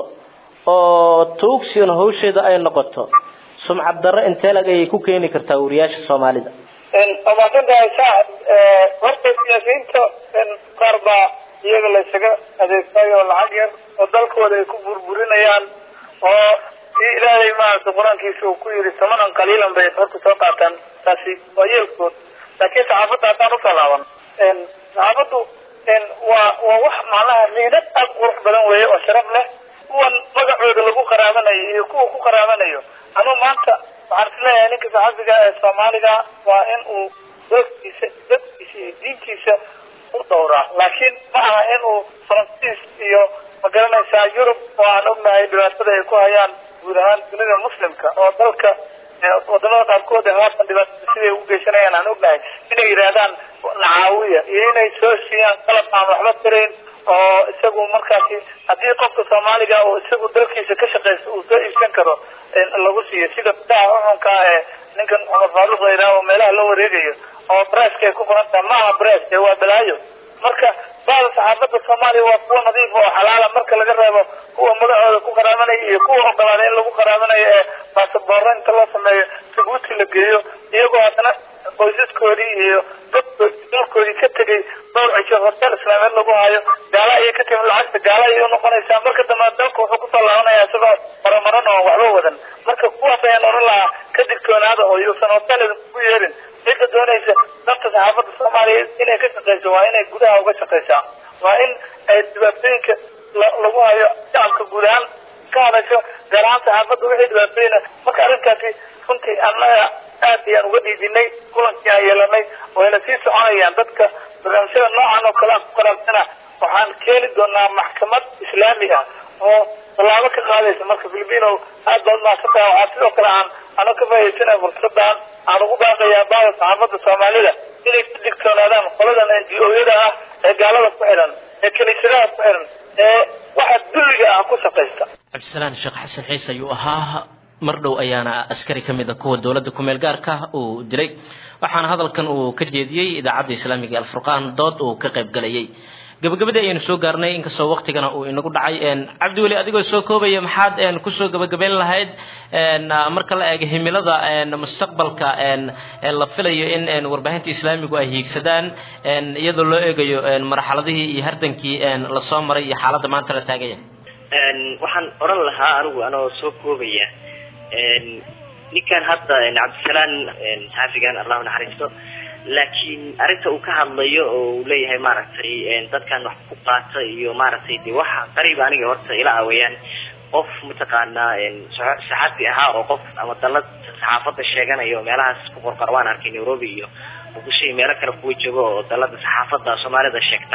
oo tuugsigan hawsheeda ay noqoto sumcad darre intee lag ayay ku keeni kartaa wariyaasha soomaalida waa mahadsantahay saacad horta siyaasiyiinta qaar baa iyaga la isaga adeegsayo oo lacag yar oo dalkooda ay ku burburinayaan oo si ilaahay maaragtay qur-aankiisa uu ku yidhi samanan qaliilan bay horta soo qaataan taasi waa yeelkood laakiin saxaafadda haddaan usoo laaban saxaafaddu waa waa wax macnaha miinad aad qurux badan weeye oo sharaf leh kuwan magacooda lagu qaraabanayo iyo kuwa ku qaraabanayo anuu maanta waxaan isleeyahay ninka saxaafiga ee soomaaliga waa in uu dadkiisa dadkiisa iyo diintiisa u dhowraa laakiin ma aha in uu faransiis iyo magaranaysaa yurub oo aan ognahay dhibaatada ay ku hayaan guud ahaan dunida muslimka oo dalka wadamada qaarkood ee haatan dhibaatada siday ugu geysanayaan aan ognahay inay yidhaahdaan nacaawiya iyo inay soo siiyaan qalab aan waxba tirayn oo isagu markaasi haddii qofka soomaaliga oo isagu dalkiisa ka shaqaysta uu soo iibsan karo lagu siiyo sida bidaha uxunka ee ninkan cumar faaruq la yidhaha oo meelaha la wareegayo oo breska ay ku qoran tahay ma aha bres ee waa balaayo marka bada saxaafadda soomaaliya waa kuwa nadiif oo xalaala marka laga reebo kuwa magacooda ku qaraabanaya iyo kuwa ogolaaday in lagu qaraabanayo ee baasaboorro inta loo sameeyo sabuuti la geeyo iyagoo haddana qoysaskoodii iyo dadkoodii dalkoodii ka tegay dhowr cisho hotel islaameed lagu hayo gaala ayay ka timi lacagta gaala ayay unoqonaysaa marka dambe dalka wuxuu kusoo laabanaya isagoo maramaran oo waxba wadan marka kuwaas ayaan oran lahaa ka digtoonaada oo yuusan hotel ku yeelin cidda doonaysa danta saxaafadda soomaaliyeed inay ka shaqeyso waa inay gudaha uga shaqeysaa waa in ay dhibaatooyinka lagu hayo shacabka guud ahaan ka hadasho gaar ahaan saxaafadda wixii dhibaatooyina marka arrintaasi runtii annaga aad ayaan uga dhiidinay kulankii aan yeelanay wayna sii soconayaan dadka barnaamijyada noocan oo kale aan ku qaraabsana waxaan keeni doonaa maxkamad islaami ah oo tallaabo ka qaadaysa marka filipino aad baad mahadsan tahay waxaa sidoo kale aan ano ka faa'iidaysanaya fursadan aan ugu baaqayaa baada saxaafadda soomaalida inay ku digtoonaadaan qoladan n g o-yada ah ee gaalada ku xidhan ee kiniisadaha ku xidhan ee waxa dulliga ah ku shaqaysta cabdisalaan sheekh xasan ciise ayuu ahaa mar dhow ayaana askari ka mid a kuwa dowladda kumeel gaarka uu dilay waxaana hadalkan uu ka jeediyey idaacadda islaamiga alfurqaan dood uu ka qayb galayay gabagabadii ayaynu soo gaarnay inkastoo waktigana uu inagu dhacay cabdiweli adigoo soo koobaya maxaad kusoo gabagabayn lahayd marka la eego himilada mustaqbalka la filayo in warbaahinta islaamigu ay hiigsadaan iyadoo loo eegayo marxaladihii iyo hardankii lasoo maray iyo xaaladda maanta la taagaya waxaan odhan lahaa anigu anoo soo koobaya ninkan hadda cabdisalaan xaafigan allahu naxariisto laakiin arrinta uu ka hadlayo oo uu leeyahay maaragtay dadkan wax ku qaata iyo maaragtay de waxa qariib aniga horta ila aweyaan qof mataqaanaa saxaafi ahaa oo qof ama dalad saxaafadda sheeganaya oo meelahaas ku qorqor waan arkay nairobi iyo muqdisho iyo meelo kale kuwa joogo oo dalada saxaafadda soomaalida sheegta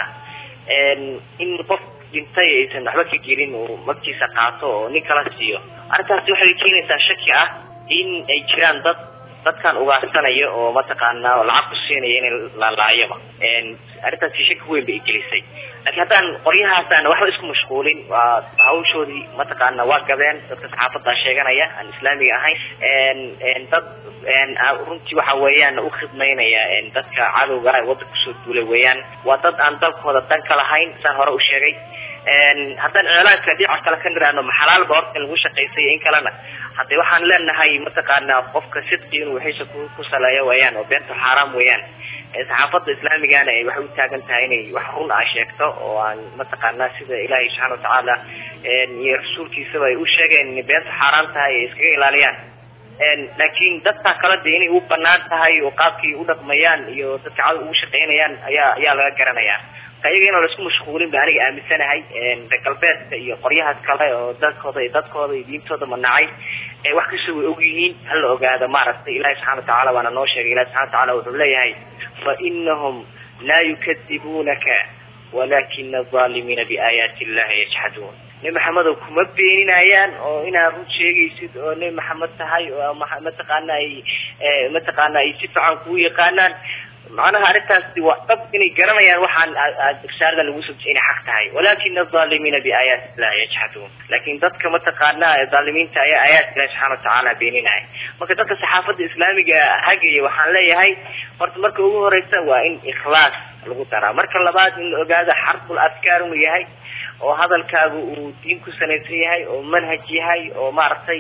in qof dhintay aysan waxba ka gelin uu magtiisa qaato oo nin kala siiyo arrintaasi waxay keenaysaa shaki ah in ay jiraan dad dadkan ugaarsanaya oo mataqaanaa lacag ku siinaya in lalaayaba arrintaasi shaki weyn bay gelisay laakiin haddaan qoryahaasaan waxba isku mashquulin waa hawshoodii mataqaana waa gabeen dadka saxaafadda sheeganaya aan islaamiga ahayn dad runtii waxa weeyaan u khidmaynaya dadka cadowga wadda kusoo duulay weeyaan waa dad aan dalkooda dan ka lahayn saan hore u sheegay haddaan iclaanka dhinaca kale ka niraano maxalaalba horta in lagu shaqaysay in kalena haddee waxaan leenahay mataqaanaa qofka sidqi inuu wixiisa ku saleeyo weeyaan oo beenta xaaraam weeyaan saxaafadda islaamigana ay waxay u taagan tahay inay wax run ah sheegto oo aan mataqaanaa sida ilaahay subxaana watacaala iyo rasuulkiisaba ay u sheegeen inay beenta xaaraan tahay ay iskaga ilaaliyaan laakiin dadka kale de inay u banaan tahay oo qaabkay u dhaqmayaan iyo dadka cadow ugu shaqaynayaan ayaa ayaa laga garanayaa ayaga inaan laisku mashquulin ba aniga aaminsanahay reer galbeedka iyo qoryahaas kale oo dadkooda iyo dadkooda iyo diintooda manacay wax kasta way og yihiin hala ogaado maaragtay ilahi subxana watacaala waana noo sheegay ilahi subxana watacaala wuxuu leeyahay fa inahum laa yukadibunaka walakina alظaalimiina biaayaati illahi yajxaduun nebi maxamedow kuma beeninayaan oo inaad run sheegaysid oo nebi maxamed tahay oo mataqaana ay mataqaana ay si fiican kuu yaqaanaan macnaha arrintaasi waa dhab inay garanayaan waxaan irsaarada lagu subtay inay xaq tahay walakina alظaalimiina biaayaati illahi yajxaduun laakiin dadka mataqaana dhaalimiinta ayaa aayaadka ilahi subxana watacaala beeninaya marka dadka saxaafadda islaamiga hagaya waxaan leeyahay horta marka ugu horeysa waa in ikhlaas lagu daraa marka labaad in la ogaado xarbul afkaar inuu yahay oo hadalkaagu uu diin ku salaysan yahay oo manhaj yahay oo maaragtay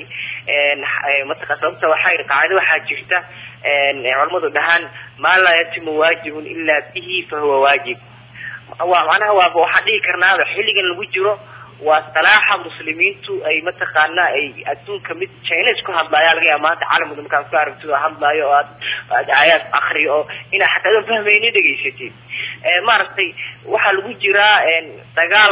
mataqa sababta waxaa qaacida waxaa jirta culamadu dhahaan maa laa yatimu waajibun ilaa bihi fahuwa waajib waa macnaha waaba waxaan dhihi karnaaba xilligan lagu jiro waa salaaxa muslimiintu ay mataqaana ay adduunka mid chinese ku hadlaayo laga yaaba maanta caalamka markaad ku aragtid oo hadlaayo oo aad aad aayaad akriyo oo inaa xataa adan fahmayni dhegaysatid maaragtay waxaa lagu jiraa dagaal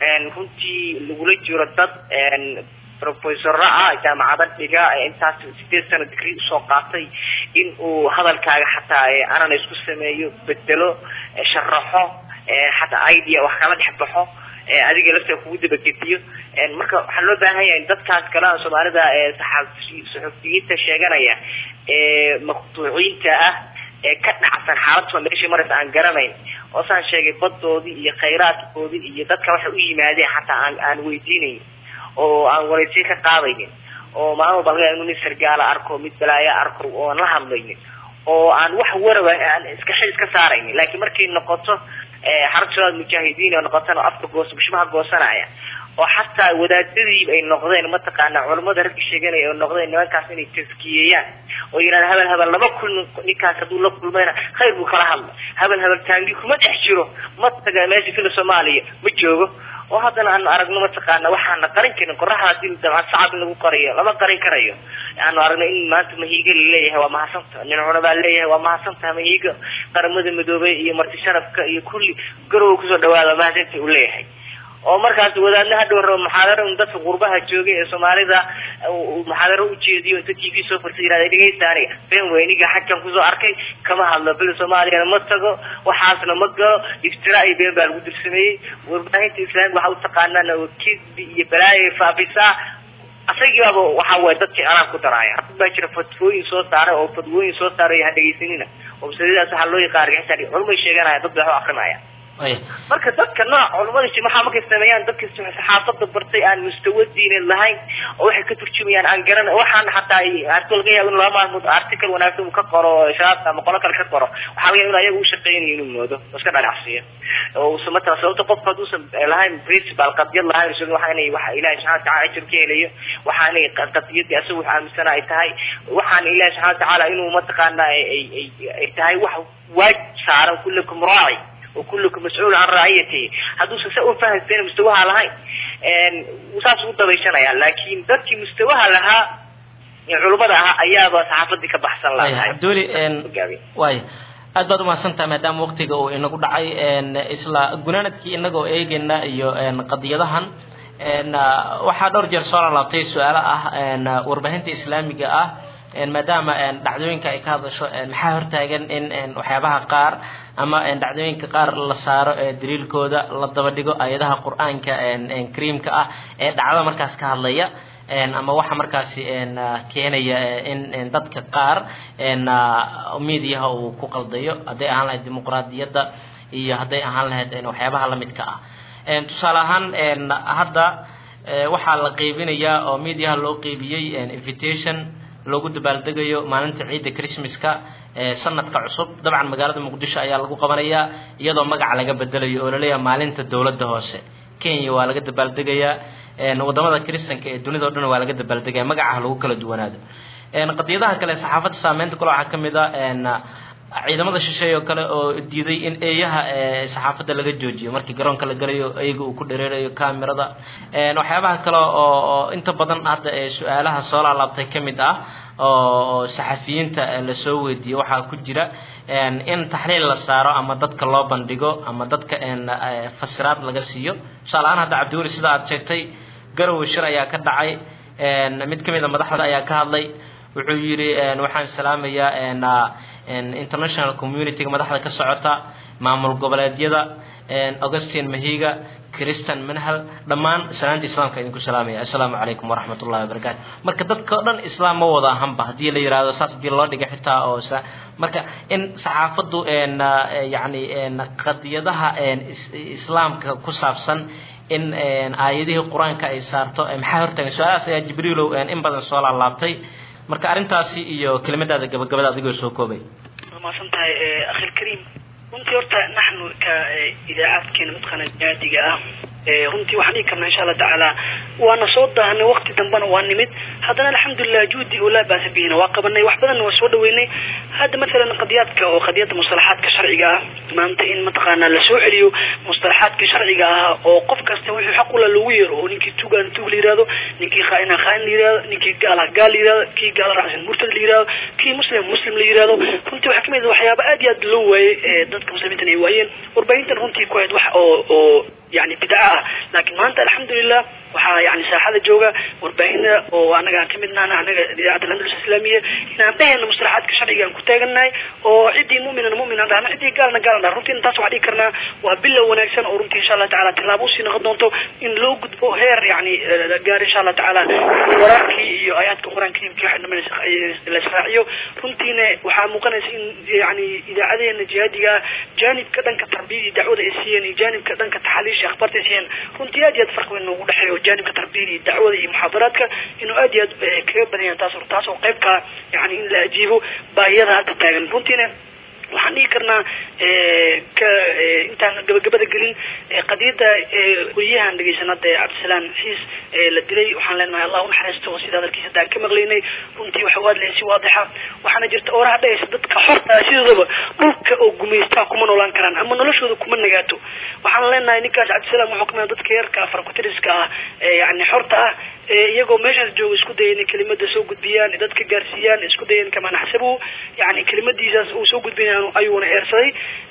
runtii lagula jiro dad professora ah jaamacada dhiga intaas sideed sano digri usoo qaatay in uu hadalkaaga xataa anana isku sameeyo bedelo sharaxo xataa idea wax kala dhex baxo adiga lafta kugu dabagediyo marka waxaa loo baahan yahay dadkaas kale soomaalida saxufiyiinta sheeganaya ee maqtuuciinta ah ee ka dhacsan xaaladoo meesha maraysa aan garanayn oo saan sheegay badoodii iyo khayraadkoodii iyo dadka waxay u yimaadeen xataa aan aan weydiinayn oo aan waraysiyo ka qaadaynin oo maalin walba laga inu nin sargaala arko mid balaayo arko oo aan la hadlaynin oo aan wax waraba aan iska xil iska saaraynin laakiin markay noqoto xarag shabaab mujaahidiin oo noqotana afka goos bushmaha goosanaya oo xataa wadaadadiiba ay noqdeen mataqaana culamada ragga sheeganaya oo noqdeen nimankaas inay taskiyeeyaan oo yidhahda habel habel lama kulmin ninkaas hadduu la kulmayna khayr buu kala hadla habel habel taangi kuma dhex jiro ma taga meesha fila soomaaliya ma joogo oo haddana aan aragno mataqaana waxaana qarin karin qoraxda hadii dabcan sacab in lagu qariyo lama qarin karayo aanu aragno in maanta mahiiga laleeyahay waa mahadsanta nin cuna baa leeyahay waa mahadsantaha mahiiga qaramada midoobay iyo marti sharafka iyo kulli garowa kusoo dhawaada mahadsanta uu leeyahay oo markaas wadaadna hadhow rabo muxaadaro un dadka qurbaha joogay ee soomaalida muxaadaro ujeediyo inta t v soo furtay yirahda dhegeysta aniga been weyniga xagkan kusoo arkay kama hadlo bil soomaaliyana ma tago waxaasna ma galo iftira iyo been baa lagu dirsameeyey warbaahinta islaamka waxa utaqaanaan kidbi iyo balaaya faafisaa asagii baaba waxa waye dadkii anaan ku daraaya dad baa jira fatwooyin soo saaray oo fatwooyin soo saaray ha dhegeysanina oo masaladaas waxaa loo yaqaan argixisaan culumay sheeganaya dad bay wax akrinaya marka dadka nooc culamada jimaxa markay sameeyaan dadka saxaafada bartay aan mustawa diineed lahayn oo waxay ka turjumayaan aan garan waxaan xataa arto laga yaabo in laba maalmood article wanaagsan uu ka qoro shabaabka ama qolo kale ka qoro waxaa laga yaabo in ayaga u shaqeynayo inuu moodo oo iska dhalacsiiyo oo matala sababta qofka hadduusan lahayn principal qadiyad lahayn isaga waxa inay waxa ilahi subxana wataala ajir ka helayo waxa inay qadiyadii asaga wax aaminsana ay tahay waxaan ilahi subxana watacaala inuu mataqaana ay ay tahay wax waajib saaran kullakum raaci وكلكم مسؤول عن رعيته هذا سوء فهم بين مستواها لهاي وساس ودبيشنaya laakiin dadkii mustawaha lahaa culimadaha ayaaba saxaafadii ka baxsan lahaa abduli way aad baad umahadsantaha maadaama waqtiga uu inagu dhacay isla gunaanadkii inagoo eegayna iyo qadiyadahan waxaa dhowr jeer soo lalaabtay su-aalo ah warbaahinta islaamiga ah maadaama dhacdooyinka ay ka hadasho maxaa hortaagan in waxyaabaha qaar ama dhacdooyinka qaar la saaro daliilkooda la daba dhigo ayadaha qur-aanka kariimka ah ee dhacdada markaas ka hadlaya ama waxa markaasi keenaya in dadka qaar mediaha uu ku qaldayo hadday ahaan lahayd dimuqraadiyadda iyo hadday ahaan lahayd waxyaabaha lamidka ah tusaale ahaan hadda waxaa la qeybinayaa oo mediaha loo qeybiyey invitation loogu dabaaldegayo maalinta ciidda christmaska sanadka cusub dabcan magaalada muqdisho ayaa lagu qabanayaa iyadoo magaca laga bedelayo oo laleeyahay maalinta dowladda hoose kenya waa laga dabaaldegayaa wadamada kristanka ee dunida o dhan waa laga dabaaldegaya magacaha lagu kala duwanaado qadiyadaha kale saxaafadda saameynta kale waxaa kamid a ciidamada shisheeye oo kale oo diiday in eeyaha saxaafadda laga joojiyo markii garoonka la galayo eeyga uu ku dhereerayo kamerada waxyaabaha kale oo inta badan hadda su-aalaha soo laalaabtay ka mid ah oo saxafiyiinta lasoo weydiiyey waxaa ku jira in taxliil la saaro ama dadka loo bandhigo ama dadka fasiraad laga siiyo tusaale ahaan hadda cabdiweli sida aad sheegtay garowe shir ayaa ka dhacay mid ka mid a madaxda ayaa ka hadlay wuxuu yidhi waxaan salaamayaa international communityga madaxda ka socota maamul goboleedyada augustin mahiga christian manhal dhammaan salaanta islaamka idinku salaamaya assalaamu calaykum waraxmat ullahi wabarakaatu marka dadka o dhan islaam ma wada ahanba haddii la yihahdo saas haddii loo dhiga xitaa oo marka in saxaafaddu yani qadiyadaha islaamka ku saabsan in aayadihii qur-aanka ay saarto maxaa hortaagan su-aalahaas ayaa jibriilow in badan soo laalaabtay marka arrintaasi iyo kelimadaada gabagabada adigoo soo koobay mahadsan tahay akhi lkariim runtii horta naxnu ka idaacaadkeena mataqaana jaadiga ah runtii waxaan dhihi karnaa insha allah tacaala waana soo daahanay waqti dambena waa nimid haddana alxamdulilah juhdi oo laa baasa bihina waa qabanay wax badanna waa soo dhaweynay hadda masalan qadiyaadka oo qadiyada mustalaxaadka sharciga ah maanta in mataqaana lasoo celiyo mustalaxaadka sharciga ah oo qof kasta wuxuu xaq ula loogu yeero oo ninkii tugaan tug la yirahdo ninkii khaaina khaain la yirahdo ninkii gaala gaal la yirahdo kii gaala raacsan murtad la yirahdo kii muslim muslim la yirahdo runtii waxaa kamid ah waxyaaba aad iyo aad loo waayey ee dadka muslimiintan ay waayeen warbaahintan runtii ku ahayd wax oo oo يعني بدعة لكن ما أنت الحمد لله waxaa yani saaxada jooga warbaahina oo anaga ka midnaana anaga idaacadda landalus islaamiya inaan dhehayna mustalaxaadka sharciga aan ku taaganahay oo ciddii mu'minana mu'min aan dhahna ciddii gaalna gaalan dhahna runtii taas waxaan dhihi karnaa waa bilow wanaagsan oo runtii insha allah tacaala tilaabo usii noqon doonto in loo gudbo heer yani gaar insha allah tacaala waraarkii iyo aayaadka qur-aan kariimkii waxa dhaman la israaciyo runtiina waxaa muuqanaysa in yani idaacadeena jihaadiga jaanibka dhanka tarbiyada iyo dacwada ay siiyeen iyo jaanibka dhanka taxaliisha akhbaarta ay siiyeen runtii aad iyo aad farqi weyn noogu dhexeeyo jaanibka tarbiyada iyo dacwada iyo muxaadaraadka inuu aad iyo aad kaga badan yahay taas taas oo qaybka yani in la ajiibo baahiyada hadda taagan runtiina waxaan dhihi karnaa ka intaan gabagabada gelin qadiyada weriyahan dhegeysan hadda cabdisalaam xiis la dilay waxaan leenahay allah unaxariisto sida hadalkiisa haddaan ka maqlaynay runtii waxa u hadlaya si waadixa waxaana jirta oraha dhahaysa dadka xorta sidoodaba dhulka oo gumaystaa kuma noolaan karaan ama noloshooda kuma nagaato waxaan leenahay ninkaas cabdisalaam wuxuu kamid dadka yarka farkutiriska ah yani xorta ah iyagoo meeshaas jooga isku daya inay kelimada soo gudbiyaan dadka gaarsiiyaan isku dayan kamaa naxsabu yani kelimadiisaas uu soo gudbinay ayuuna eersaday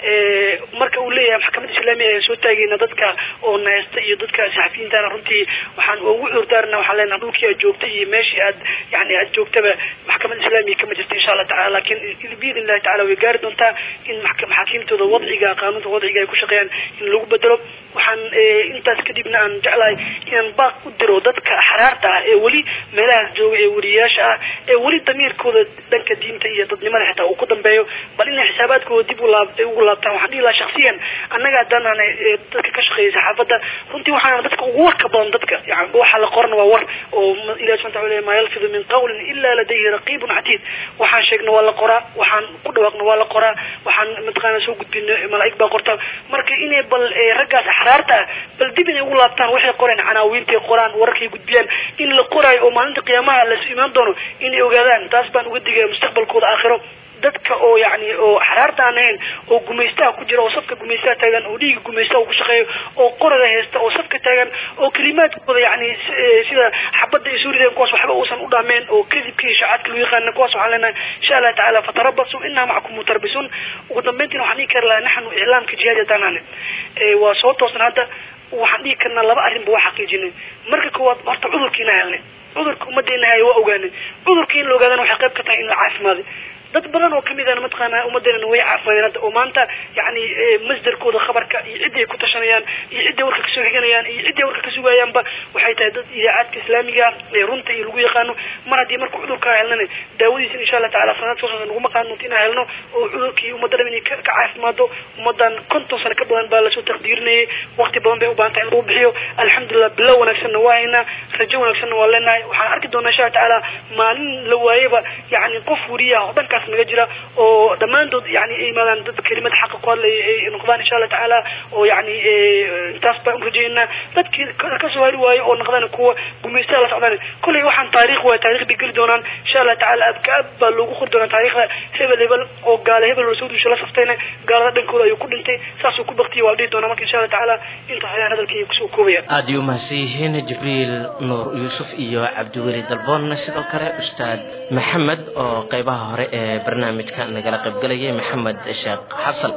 marka uu leeyahay maxkamada islaamiya ayaan soo taagayna dadka oo naheysta iyo dadka saxafiyiintana runtii waxaan ugu cudurdaarna waxaan leenahay dhulkii aad joogta iyo meeshii aad yani aad joogtaba maxkamada islaamiya kama jirta insha allah tacala lakin biidn illahi tacala way gaari doontaa in maxaakiimtooda wadciga qaanuunta wadciga ay ku shaqeeyaan in lagu bedelo waxaan intaas kadibna aan jeclahay inaan baaq u diro dadka xaraarta ah ee weli meelahaas jooga ee weriyaasha ah ee weli damiirkooda dhanka diinta iyo dadnimada xitaa uu ku dambeeyo bal inay xisaabaadkooda dib ugu laabtaan waxaan dhihi lahaa shaksiyan annaga haddaan dadka ka shaqeeyay saxaafadda runtii waxaan dadka ugu warka badan dadka yani waxa la qoran waa war oo ilahi subxana wataala maa yalfidu min qawlin ila ladayhi raqibun catiid waxaan sheegna waa la qoraa waxaan ku dhawaaqna waa la qoraa waxaan mataqaana soo gudbina malaa'ig baa qorta marka inay bal raggaas axraarta ah bal dib inay ugu laabtaan waxay qoreen canaawiintay qoraan wararkay gudbiyaan in la qoraayo oo maalinta qiyaamaha lasu imaan doono inay ogaadaan taas baan uga digaya mustaqbalkooda aakhiro dadka oo yani oo xaraarta aan ahayn oo gumaystaha ku jira oo safka gumaystaha taagan oo dhiiga gumaystaha ku shaqeeyo oo qoraga haysta oo safka taagan oo kalimaadkooda yani sida xabadda ay soo rideen kuwaas waxba uusan u dhaameen oo kadibka iyo shacaadka loo yaqaana kuwaas waxaan leenahay insha allah tacaala fatarabasu inaa macakum mutarabisuun ugu dambeyntiina waxaan dhihi kari lahaa naxnu iclaamka jihaadi haddaan ahne waa soo toosan hadda waxaan dhihi karnaa laba arrinba waa xaqiijinay marka koowaad horta cudurkiina helnay cudurka ummaddeena haya waa ogaanay cudurka in la ogaadana waxay qayb ka tahay in la caafimaaday dad badan oo kamid ahna mataqaana ummaddeena way caafimaadeen hadda oo maanta yani masdarkooda khabarka iyo cidday ku tashanayaan iyo cidday warka kasoo xiganayaan iyo cidday warka ka sugayaanba waxay tahay dad idaacaadka islaamiga ee runta iyo lagu yaqaano mar haddii marka cudurkaa helnana daawadiisa insha allah tacala sanad soo socda naguma qaadnoonto inaan helno oo cudurkii ummadda dham inay ka caafimaado ummaddan konton sano ka badan baa lasoo taqdiirinayay waqti badan bay u baahan tahay in lagu bixiyo alxamdulilah bilow wanaagsanna waa haynaa rajo wanaagsanna waa leenahay waxaan arki doonaa insha allah tacaala maalin la waayaba yani qof weriyaha oo dhankaas naga jira oo dhammaantood yani ay imaadaan dad kelimad xaqa ku hadlaya ay noqdaan insha allah tacaala oo yani intaas baan urajeynaa dadkii kasoo hari waayo oo noqdaan kuwa gumaystaha la socdaan kolley waxaan taariikh waay taarikh bay geli doonaan insha allah tacaala abkaab baa loogu qori doonaa taariikhda hebel hebel oo gaale hebel oo soo duusha la saftayna gaalada dhankooda ayuu ku dhintay saasuu ku baktiyay waa la dhihi doonaa marka insha allah tacaala intaas ayaan hadalkii kusoo koobaya aad ayuu mahadsan yihiin jibriil nuur yuusuf iyo cabdiweli dalboonna sidoo kale ustaad maxamed oo qaybaha hore ee barnaamijka nagala qaybgalayay maxamed sheekh xasan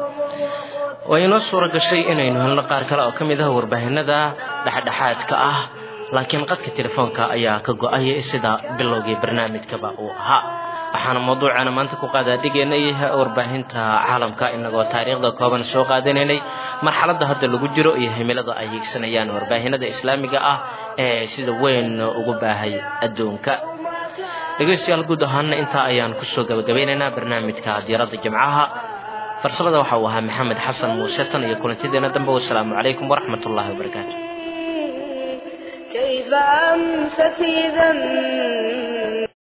waa inoo suura gashay inaynu helno qaar kale oo ka mid ah warbaahinada dhexdhexaadka ah laakiin qadka telefoonka ayaa ka go-ay sida bilowgii barnaamijkaba uu ahaa waxaana mawduucana maanta ku qaadaadhigaynay warbaahinta caalamka inagoo taariikhda kooban soo qaadanaynay marxaladda hadda lagu jiro iyo himilada ay hiigsanayaan warbaahinada islaamiga ah ee sida weyn ugu baahay adduunka dhegeystayaal guud ahaana intaa ayaan kusoo gabagabeynaynaa barnaamijka diiradda jimcaha farsamada waxa uu ahaa maxamed xasan muuse tan iyo kulantideena dambe wasalaamu calaykum waraxmat ullahi wabarakaatu كيف أمست إذا